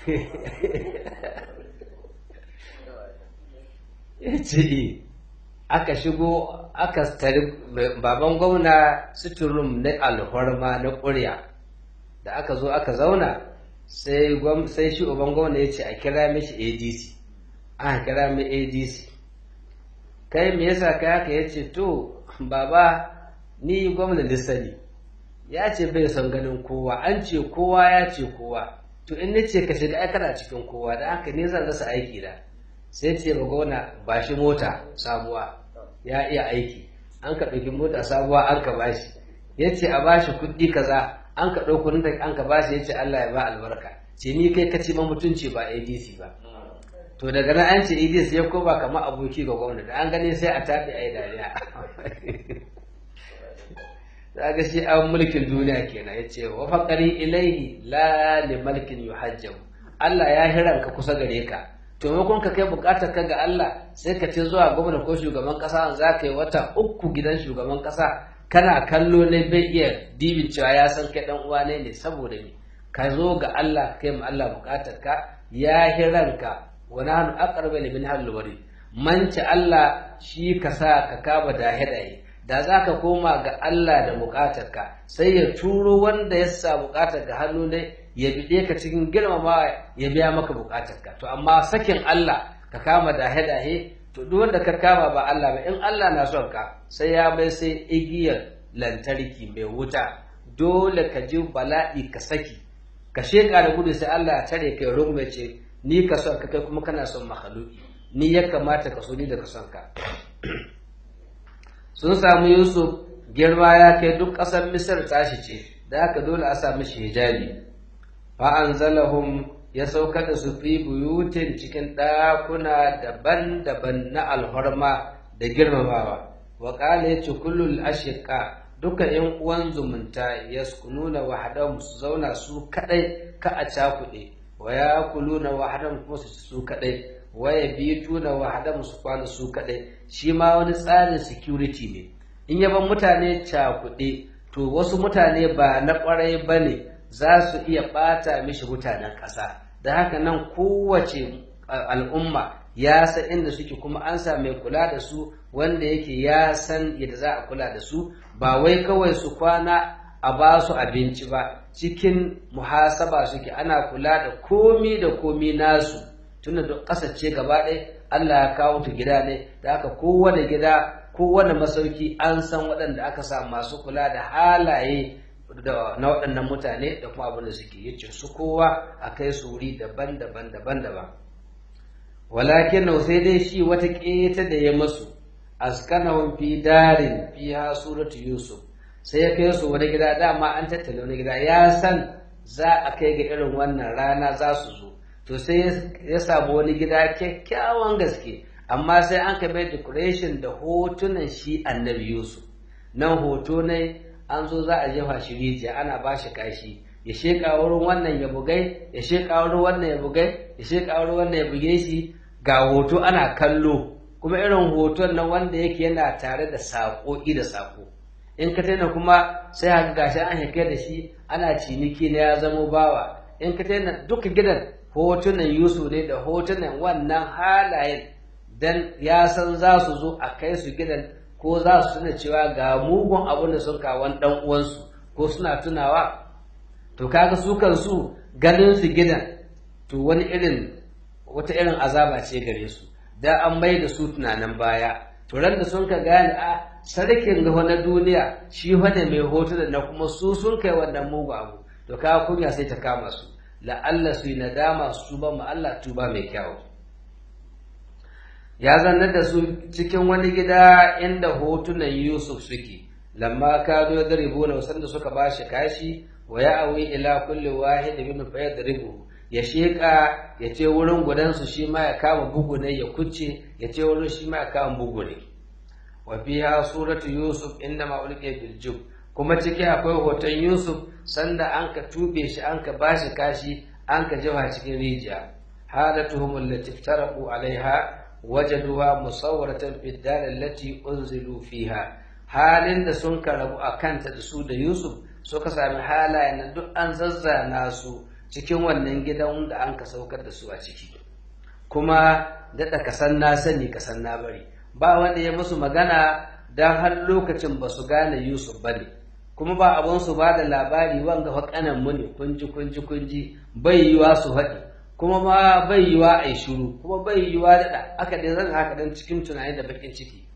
Speaker 1: ya ce aka shigo aka tari baban gwamna suturum na alhorma na ƙurya da aka zo aka zauna sai shi uban gwamna ya ce a kira mishi adc aka kira mai adc kai me yasa kai haka ya ce to baba ni gwamna lissani ya ce bai son ganin kowa an ce kowa ya ce kowa to in nace ka shiga ai kana cikin kowa da haka ne zan rasa aiki da sai ce ba gwamna ba shi mota sabuwa ya iya aiki an ka ɗauki mota sabuwa an ka bashi ya ce a bashi kuɗi kaza an ka ɗauko nan da an ka bashi ya ce Allah ya ba albarka ce ni kai ka ci ma mutunci ba ADC ba to daga nan an ce ADC ya koma kamar aboki ga gwamna da an gani sai a tafi a yi dariya za ga shi an mulkin duniya kenan ya ce wa faƙari ilaihi la li malkin yuhajjabu Allah ya hiranka kusa gare ka to maimakon ka kai bukatar ka ga Allah sai ka ce zuwa gwamna ko shugaban kasa za ka yi wata uku gidan shugaban kasa kana kallo ne bai iya dibin cewa ya san kai dan uwa ne ne saboda ni ka zo ga Allah kai ma Allah bukatar ka ya hiranka wa nahnu aqrabu min hablil warid manci Allah shi ka sa ka kaba dahe dahe da za ka koma ga Allah da bukatarka sai ya turo wanda ya sa bukatar ga hannu ne ya bide ka cikin girmama ya biya maka bukatarka to amma sakin Allah ka kama dahe-dahe to duk wanda ka kama ba Allah ba in Allah na son ka sai ya bai sai igiyar lantarki mai wuta dole ka ji bala'i ka saki ka sheka da gudu sai Allah ya tare kai rungume ce ni ka son ka kai kuma kana son makhluki ni ya kamata ka so ni da ka son ka sun samu Yusuf girma ya kai duk ƙasar Misir tashi ce da haka dole a sami shi hijabi fa anzalahum ya saukar da su fi buyutin cikin ɗakuna daban-daban na alhorma da girmamawa wa ƙala ya ce kullum ashiƙa duka ‘yan uwan zumunta ya nuna wahadan su zauna su kaɗai ka a cakuɗe wa ya kuluna wahadan kuma su su kaɗai wa ya bituna wahadan su kwana su kaɗai shi ma wani tsarin security ne in yaban mutane cakuɗe to wasu mutane ba na ƙwarai ba ne za su iya ɓata mishi mutanen ƙasa da haka nan kowace al'umma ya san inda suke kuma an sa mai kula da su wanda yake ya san yadda za a kula da su ba wai kawai su kwana a ba su abinci ba cikin muhasaba suke ana kula da komi da komi nasu tunda da ƙasace gaba ɗaya Allah ya kawo ta gida ne da haka kowane gida kowane masauki an san waɗanda aka sa masu kula da halaye na waɗannan mutane da kuma abin da suke yace su kowa a kai su wuri daban-daban daban-daban walakin nau sai dai shi wata ƙeta da ya masu askanahum fi darin fiha suratu yusuf sai ya kai su wani gida dama an tattala wani gida ya san za a kai ga irin wannan rana za su zo to sai ya samu wani gida kyakkyawan gaske amma sai an ka mai decoration da hotunan shi annabi yusuf nan hoto ne an zo za a jefa shi rijiya ana ba shi kashi ya sheƙa wurin wannan ya bugai ya sheƙa wurin wannan ya bugai ya sheƙa wurin wannan ya buge shi ga hoto ana kallo kuma irin hoton nan wanda yake yana tare da saƙoƙi da saƙo in ka taina kuma sai haka gashi an hake da shi ana ciniki na ya zamo bawa in ka taina duka gidan hotunan yusuf ne da hotunan wannan halayen dan ya san za su zo a kai su gidan ko za su tuna cewa ga mugun abin da sun kawon dan uwansu ko suna tunawa to kaga su kansu ganin su gidan to wani irin wata irin azaba ce gare su da an mai da su tunanin baya to ran da sun ka gane a sarkin ga na duniya shi wane mai hotuna na kuma su sun kai wannan mugu abu to kaga kunya sai ta kama su la'alla su yi nadama su tuba ma Allah tuba mai kyau ya zannar da su cikin wani gida inda hotunan Yusuf suke lamma kado da ribuna sanda suka bashi kashi wa ya awi ila kulli wahid min fa yadribu ya sheka ya ce wurin gudansu shi ma ya kama bugu ne ya kucce ya ce wurin shi ma ya kama bugu ne wa fiha suratu yusuf inda ma ulqiya bil jub kuma ciki akwai hoton yusuf sanda an ka tube shi an ka bashi kashi an ka jawa cikin rijiya halatuhum allati iftaraqu alaiha wajaduha musawwaratan fi dar allati unzilu fiha halin da sun karabu akanta da su da yusuf suka sami halayen nan duk an zazzana su cikin wannan gidan da an ka saukar da su a ciki kuma daɗa kasan na sani kasan na bari ba wanda ya musu magana don har lokacin ba su gane yusuf ba ne kuma ba abin su ba da labari wanga haƙanan mu ne kunji kunji kunji bai yiwa su haɗi kuma ma bai yiwa a yi shuru kuma bai yiwa daɗa aka dai zan haka dan cikin tunani da bakin ciki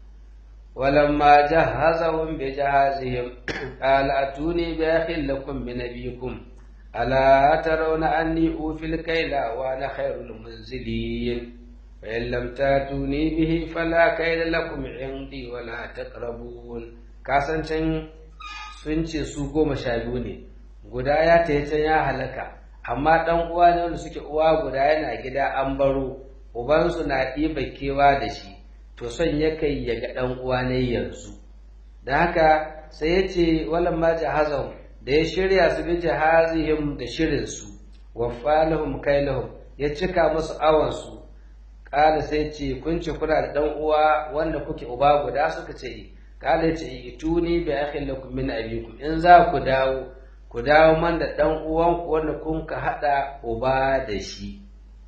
Speaker 1: ولما جهزهم بجهازهم قال أتوني بأخ لكم من أبيكم ألا ترون أني أوفي الكيل وأنا خير المنزلين فإن لم تاتوني به فلا كيل لكم عندي ولا تقربون kasancin sun ce su goma sha biyu ne guda ya ta can ya halaka amma ɗan uwa ne wanda suke uwa guda yana gida an baro ubansu na ɗiba kewa da shi to son ya kai ya ga ɗan uwa ne yanzu da haka sai ya ce walan ma jahazahum da ya shirya su bi jahazihim da shirinsu waffalahum kailahum ya cika musu awansu kala sai ce kun ce kuna da dan uwa wanda kuke uba guda suka ce kala ce ituni bi akhin lakum min abikum in za ku dawo ku dawo man da dan uwan ku wanda kun ka hada uba da shi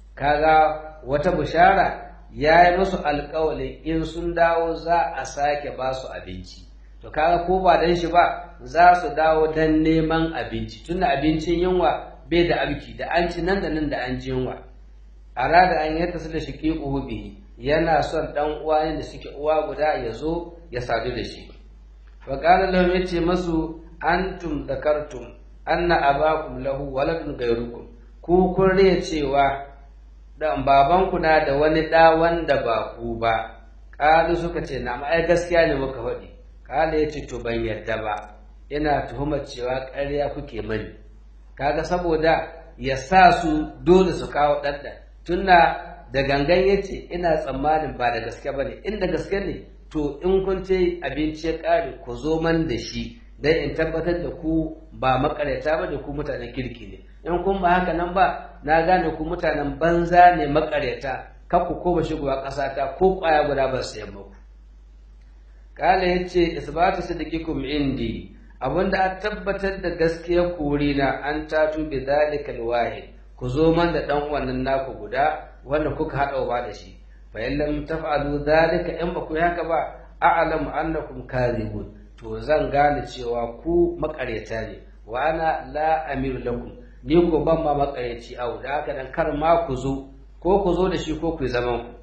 Speaker 1: kaga wata bushara ya yi musu alƙawalin in sun dawo za a sake ba su abinci to kaga ko ba dan shi ba za su dawo dan neman abinci tunda abincin yunwa bai da abki da an ci nan da nan da an ji yunwa arada an yata su da shiqiquhu bihi yana son dan uwa ne da suke uwa guda ya zo ya sadu da shi fa qala lahum yace masu antum zakartum anna abakum lahu waladun ghayrukum ku kun riya cewa dan babanku na da wani da wanda ba ku ba qalu suka ce na ai gaskiya ne muka faɗi qala yace to ban yarda ba ina tuhumar cewa ƙarya kuke mani kaga saboda ya sa su dole su kawo ɗanɗan tunna da gangan yace ina tsammanin ba da gaske bane inda gaske ne to in kun ce abinci ya ƙare ku zo man da shi dan in tabbatar da ku ba makareta ba da ku mutanen kirki ne in kun ba haka nan ba na gane ku mutanen banza ne makareta kar ku koma shigowa ƙasa ta ko ƙwaya guda ba su yamma ku kala yace isbatu sidiqikum indi abinda a tabbatar da gaskiyar kuri na an tatu bi zalikal wahid ku zo man da dan wannan naku guda wanda kuka hada ba da shi fa in lam taf'alu zalika in ba ku yi haka ba a'lamu annakum kadhibun to zan gane cewa ku makareta ne wa ana la amir lakum ni ko ban ma makareci au da haka dan kar ma ku zo ko ku zo da shi ko ku zaman ku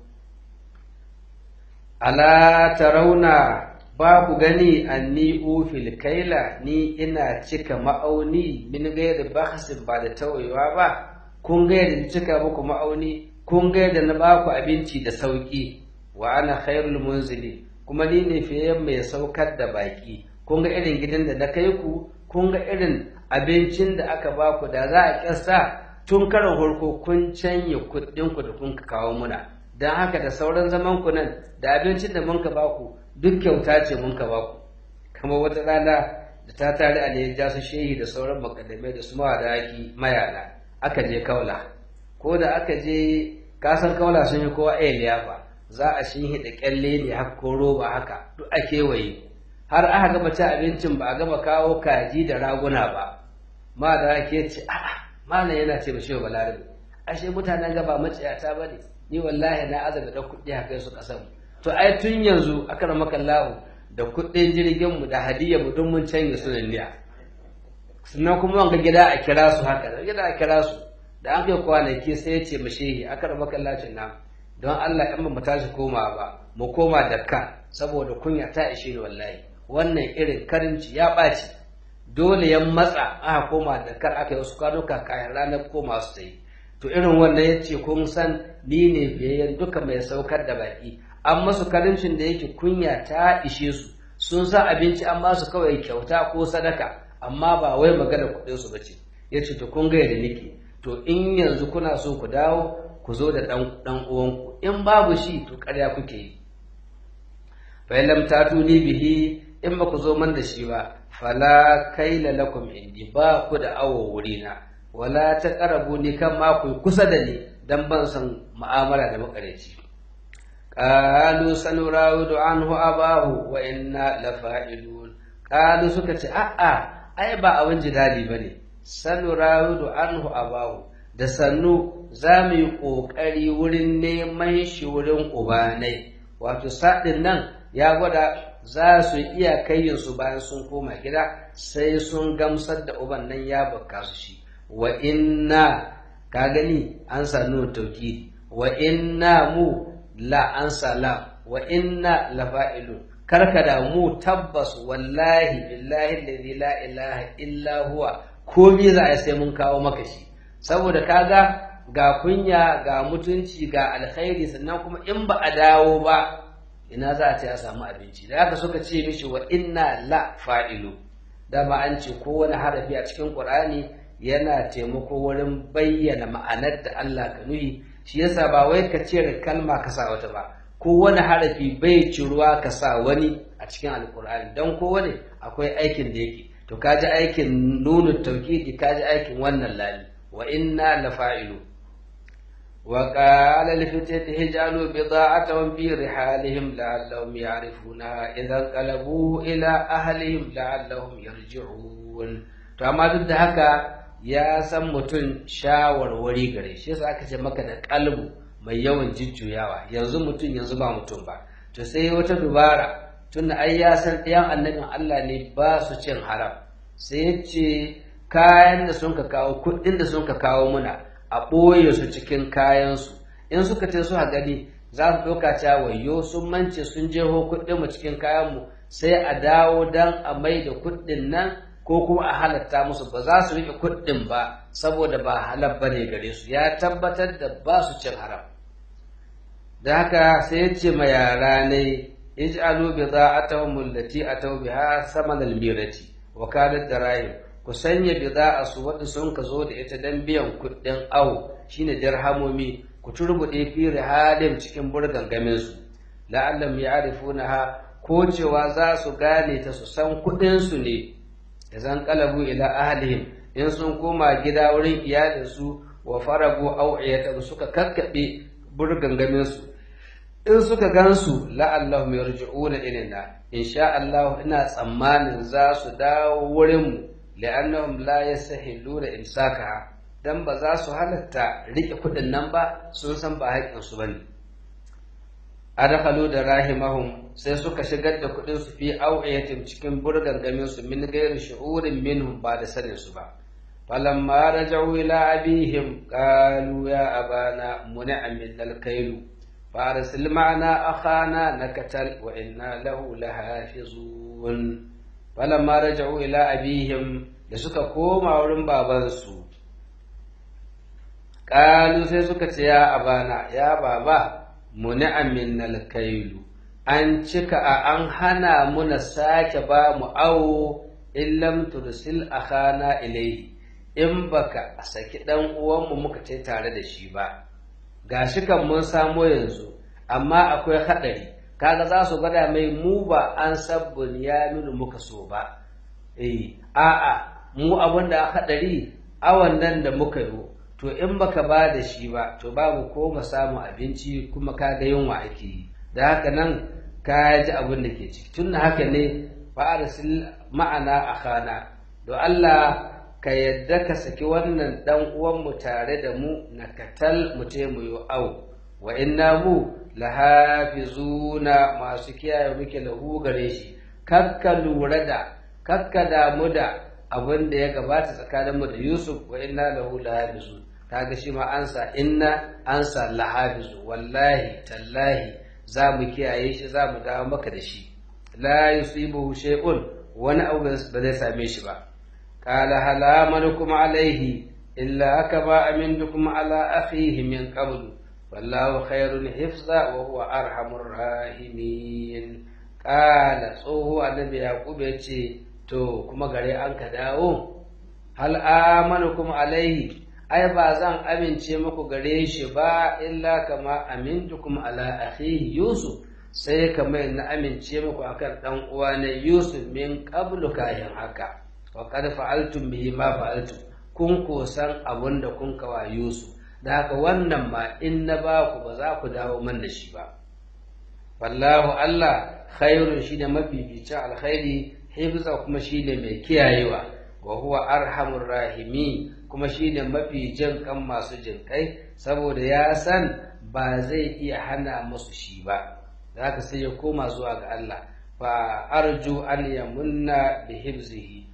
Speaker 1: ala tarawna ba ku gani anni ufil kaila ni ina cika ma'auni min gairi bakhasin ba da tawayewa ba kun ga yadda cika muku ma'auni kun ga yadda na ba ku abinci da sauki wa ana khairul munzili kuma ni ne fiye mai saukar da baki kun ga irin gidan da na kai ku kun ga irin abincin da aka ba ku da za a kyasta tun karin farko kun canye kuɗin ku da kun kawo muna don haka da sauran zaman ku nan da abincin da mun ka ba ku duk kyauta ce mun ka ba ku kamar wata rana da ta tare a ya su shehi da sauran makaddamai da su mawadaki mayana aka je kaula ko da aka je kasan kaula sun yi kowa iya liyafa za a shi hida kyalle ne haka ko roba haka duk a kewaye har aka gama ci abincin ba a gama kawo kaji da raguna ba ma da ake ce a'a malam yana ce ba shehu balarabe ashe mutanen gaba maciyata ba ne ni wallahi na azaga da kuɗi haka su ƙasar to ai tun yanzu aka maka lahu da kuɗin jirgin mu da hadiyar mu don mun canja su niya sannan kuma wanga gida a kira su haka da gida a kira su da an kai kwanaki sai ya ce mashehi aka maka lacin nan don Allah in ba mu tashi koma ba mu koma da ka saboda kunya ta ishe ni wallahi wannan irin karinci ya ɓaci dole ya matsa aka koma da kar aka yi wasu kwanuka kayan ranar koma su ta yi to irin wannan ya ce kun san ni ne biyayyen duka mai saukar da baki an masu karincin da yake kunya ta ishe su sun sa abinci an ba su kawai kyauta ko sadaka amma ba wai magana kuɗin su bace ya ce to kun ga yadda nake to in yanzu kuna so ku dawo ku zo da ɗan ɗan uwanku in babu shi to ƙarya kuke yi fa lam tatuni bihi in ba ku zo man da shi ba fala kaila lakum indi ba ku da awo wurina wala ta karabu ni kan ma ku kusa da ni dan ban san mu'amala da makareci qalu sanurawidu anhu abahu wa inna lafa'ilun qalu suka ce a'a ai ba abin jidali bane sanurawidu anhu abahu da sannu za mu yi ƙoƙari wurin neman shi wurin ubanai wato saɗin nan ya gwada za su iya kayyinsu bayan sun koma gida sai sun gamsar da uban nan ya baka su shi wa inna ka gani an sanu tauki wa inna mu la an sala wa inna la fa'ilun karka da mu tabbas wallahi billahi alladhi la ilaha illa huwa komai za a sai mun kawo maka shi saboda kaga ga kunya ga mutunci ga alkhairi sannan kuma in ba a dawo ba ina za a ce a samu abinci da haka suka ce mishi wa inna la fa'ilu dama an ce kowane harafi a cikin qur'ani yana taimako wurin bayyana ma'anar da Allah ka nuhi shi yasa ba wai ka cire kalma ka sa wata ba kowane harafi bai ciruwa ka sa wani a cikin alqur'ani dan kowane akwai aikin da yake to kaji aikin nunu tawkidi kaji aikin wannan lali wa inna la fa'ilu وقال لفتيته اجعلوا بضاعتهم في رحالهم لعلهم يعرفونها إذا انقلبوا إلى أهلهم لعلهم يرجعون to amma duk da haka ya san mutum shawarwari gare shi yasa aka ce maka da kalbu mai yawan jujjuyawa yanzu mutum yanzu ba mutum ba to sai wata dubara tunda ai ya san ɗayan annabin Allah ne ba su cin haram sai ya ce kayan da sun ka kawo kuɗin da sun ka kawo muna a ɓoye su cikin kayansu in suka ce su gani za su ɗauka cewa wayo sun mance sun jeho kuɗin mu cikin kayanmu sai a dawo dan a mai da kuɗin nan ko kuma a halatta musu ba za su riƙe kuɗin ba saboda ba halal ba ne gare su ya tabbatar da ba su cin haram da haka sai ya ce ma yara ne ij'alu bida'atahum allati ataw biha saman al-mirati wa kanat darahim ku sanya bida'a su wadda sun ka zo da ita dan biyan kuɗin awo shine dirhamomi ku turbuɗe fi rihalin cikin burgangamin su la'allam ya'rifunaha ko cewa za su gane ta su san kuɗin su ne idan qalabu ila ahlihim in sun koma gida wurin iyalinsu wa faragu au'iyatan suka kakkaɓe burgangamin su in suka gansu la'allahum yarji'una ilayna insha Allah ina tsammanin za su dawo wurin mu li'annahum la yastahilluna imsakaha dan ba za su halatta rike kudin nan ba sun san ba haƙƙin su bane adkhalu da rahimahum sai suka shigar da kudin su fi au'iyatin cikin burgangamin su min ghairi shu'urin minhum ba da sanin su ba falamma raja'u ila abihim qalu ya abana muni'a min al-kailu فارسل معنا أخانا نكتل وإنا له لحافظون فلما رجعوا إلى أبيهم لسكا كوما ورن بابانسو قالوا سيسكا يا أبانا يا بابا منع من الكيل an cika a an hana muna sake ba mu awo in lam tursil akhana ilaihi in baka saki dan uwanmu muka ce tare da shi ba gashi kan mun samo yanzu amma akwai haɗari kaga za su gwada mai mu ba an sabbin ya nuna muka so ba eh a'a mu abin da haɗari awan nan da muka yi to in baka ba da shi ba to babu ko mu samu abinci kuma kaga yunwa ake yi da haka nan ka ji abin da ke ciki tun haka ne fa'arsil ma'ana akhana do Allah ka yadda ka saki wannan dan uwanmu tare da mu na katal mu te mu yi au wa inna mu lahafizuna masu kiyaye muke lahu gare shi kakka lura da kakka damu da abin da ya gabata tsakaninmu da Yusuf wa inna lahu lahafizun kaga shi ma ansa inna ansa lahafizu wallahi tallahi za mu kiyaye shi za mu dawo maka da shi la yusibuhu shay'un wani abu ba zai same shi ba قال هل آمنكم عليه إلا كما أمنتكم على أخيه من قبل والله خير حفظا وهو أرحم الراحمين قال صوه النبي يعقوب يتي to kuma gare an ka dawo hal amanukum alaihi ai ba zan amince muku gare shi ba illa kama amintukum ala akhihi yusuf sai kamar na amince muku akan dan uwa ne yusuf min qablu kayan haka wa qad fa'altum bihi ma fa'altum kun kosan abun da kun kawa Yusuf da haka wannan ma in na ba ku ba za ku dawo man da shi ba wallahu Allah khairun shine mafificin alkhairi hifza kuma shine mai kiyayewa wa huwa arhamur rahimi kuma shine mafi jin kan masu jin kai saboda ya san ba zai iya hana musu shi ba da haka sai ya koma zuwa ga Allah fa arju an yamunna bi hifzihi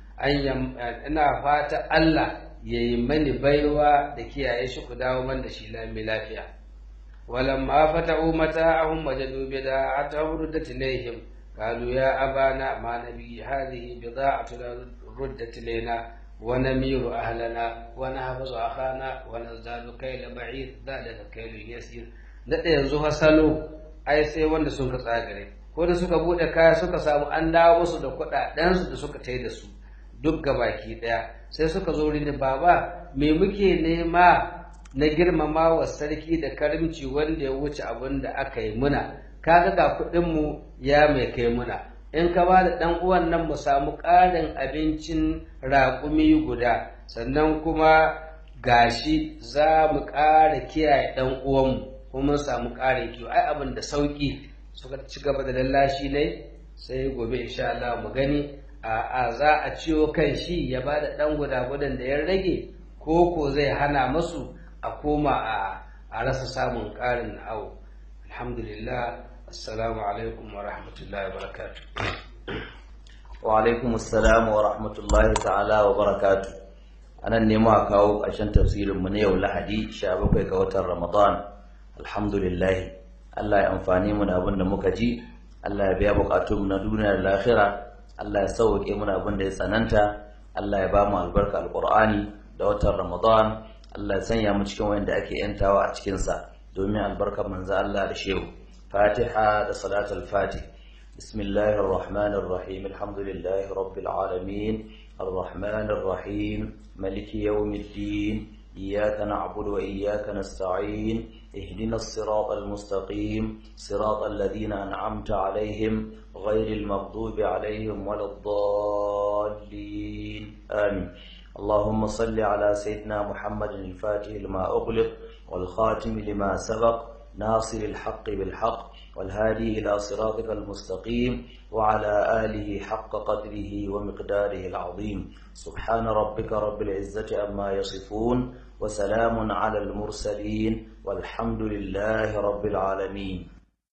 Speaker 1: ina fata Allah ya yi mani baiwa da kiyaye shi ku dawo man da shi lami lafiya walamma fata'u mata'ahum wajadu bida'atahum ruddat ilayhim qalu ya abana ma nabi hadhihi bida'atu ruddat ilayna wa namiru ahlana wa nahfazu akhana wa nazdadu kayla ba'id dhalika kaylu yasir da yanzu hasalo ai sai wanda sun ka tsagare ko da suka bude kaya suka samu an dawo musu da kuɗaɗen su da suka tai da su duk baki ɗaya sai suka zo rini baba me muke nema na girmama wa sarki da karimci wanda ya wuce abin da aka yi muna kaga ga kuɗinmu ya mai kai muna in ka ba da ɗan uwan nan mu samu ƙarin abincin raƙumi guda sannan kuma gashi za mu ƙara kiyaye ɗan uwanmu kuma mun samu ƙarin kiwo ai abin da sauƙi suka ci gaba da lallashi ne sai gobe insha Allah mu gani a za a ciwo kan shi ya ba da ɗan guda-gudan da ya rage ko ko zai hana masu a koma a rasa samun ƙarin awo alhamdulillah assalamu alaikum wa rahmatullahi wa barakatuh
Speaker 2: wa alaikum assalam wa rahmatullahi ta'ala wa barakatu anan ne muka kawo ƙarshen tafsirin mu na yau Lahadi 17 ga watan Ramadan alhamdulillah Allah ya amfani mu da abin da muka ji Allah ya biya bukatun mu na duniya da lahira Allah ya sauke mu da abin da ya tsananta Allah ya ba mu albarka alqur'ani da watan Ramadan Allah ya sanya mu cikin wanda ake yantawa a cikin sa domin albarkar manzo Allah da shehu Fatiha da salatul Fatih بسم الله الرحمن الرحيم الحمد لله رب العالمين الرحمن الرحيم ملك يوم الدين إياك نعبد وإياك نستعين اهدنا الصراط المستقيم صراط الذين أنعمت عليهم غير المغضوب عليهم ولا الضالين آمين اللهم صل على سيدنا محمد الفاتح لما أغلق والخاتم لما سبق ناصر الحق بالحق والهادي إلى صراطك المستقيم وعلى آله حق قدره ومقداره العظيم سبحان ربك رب العزة أما يصفون وسلام على المرسلين والحمد لله رب العالمين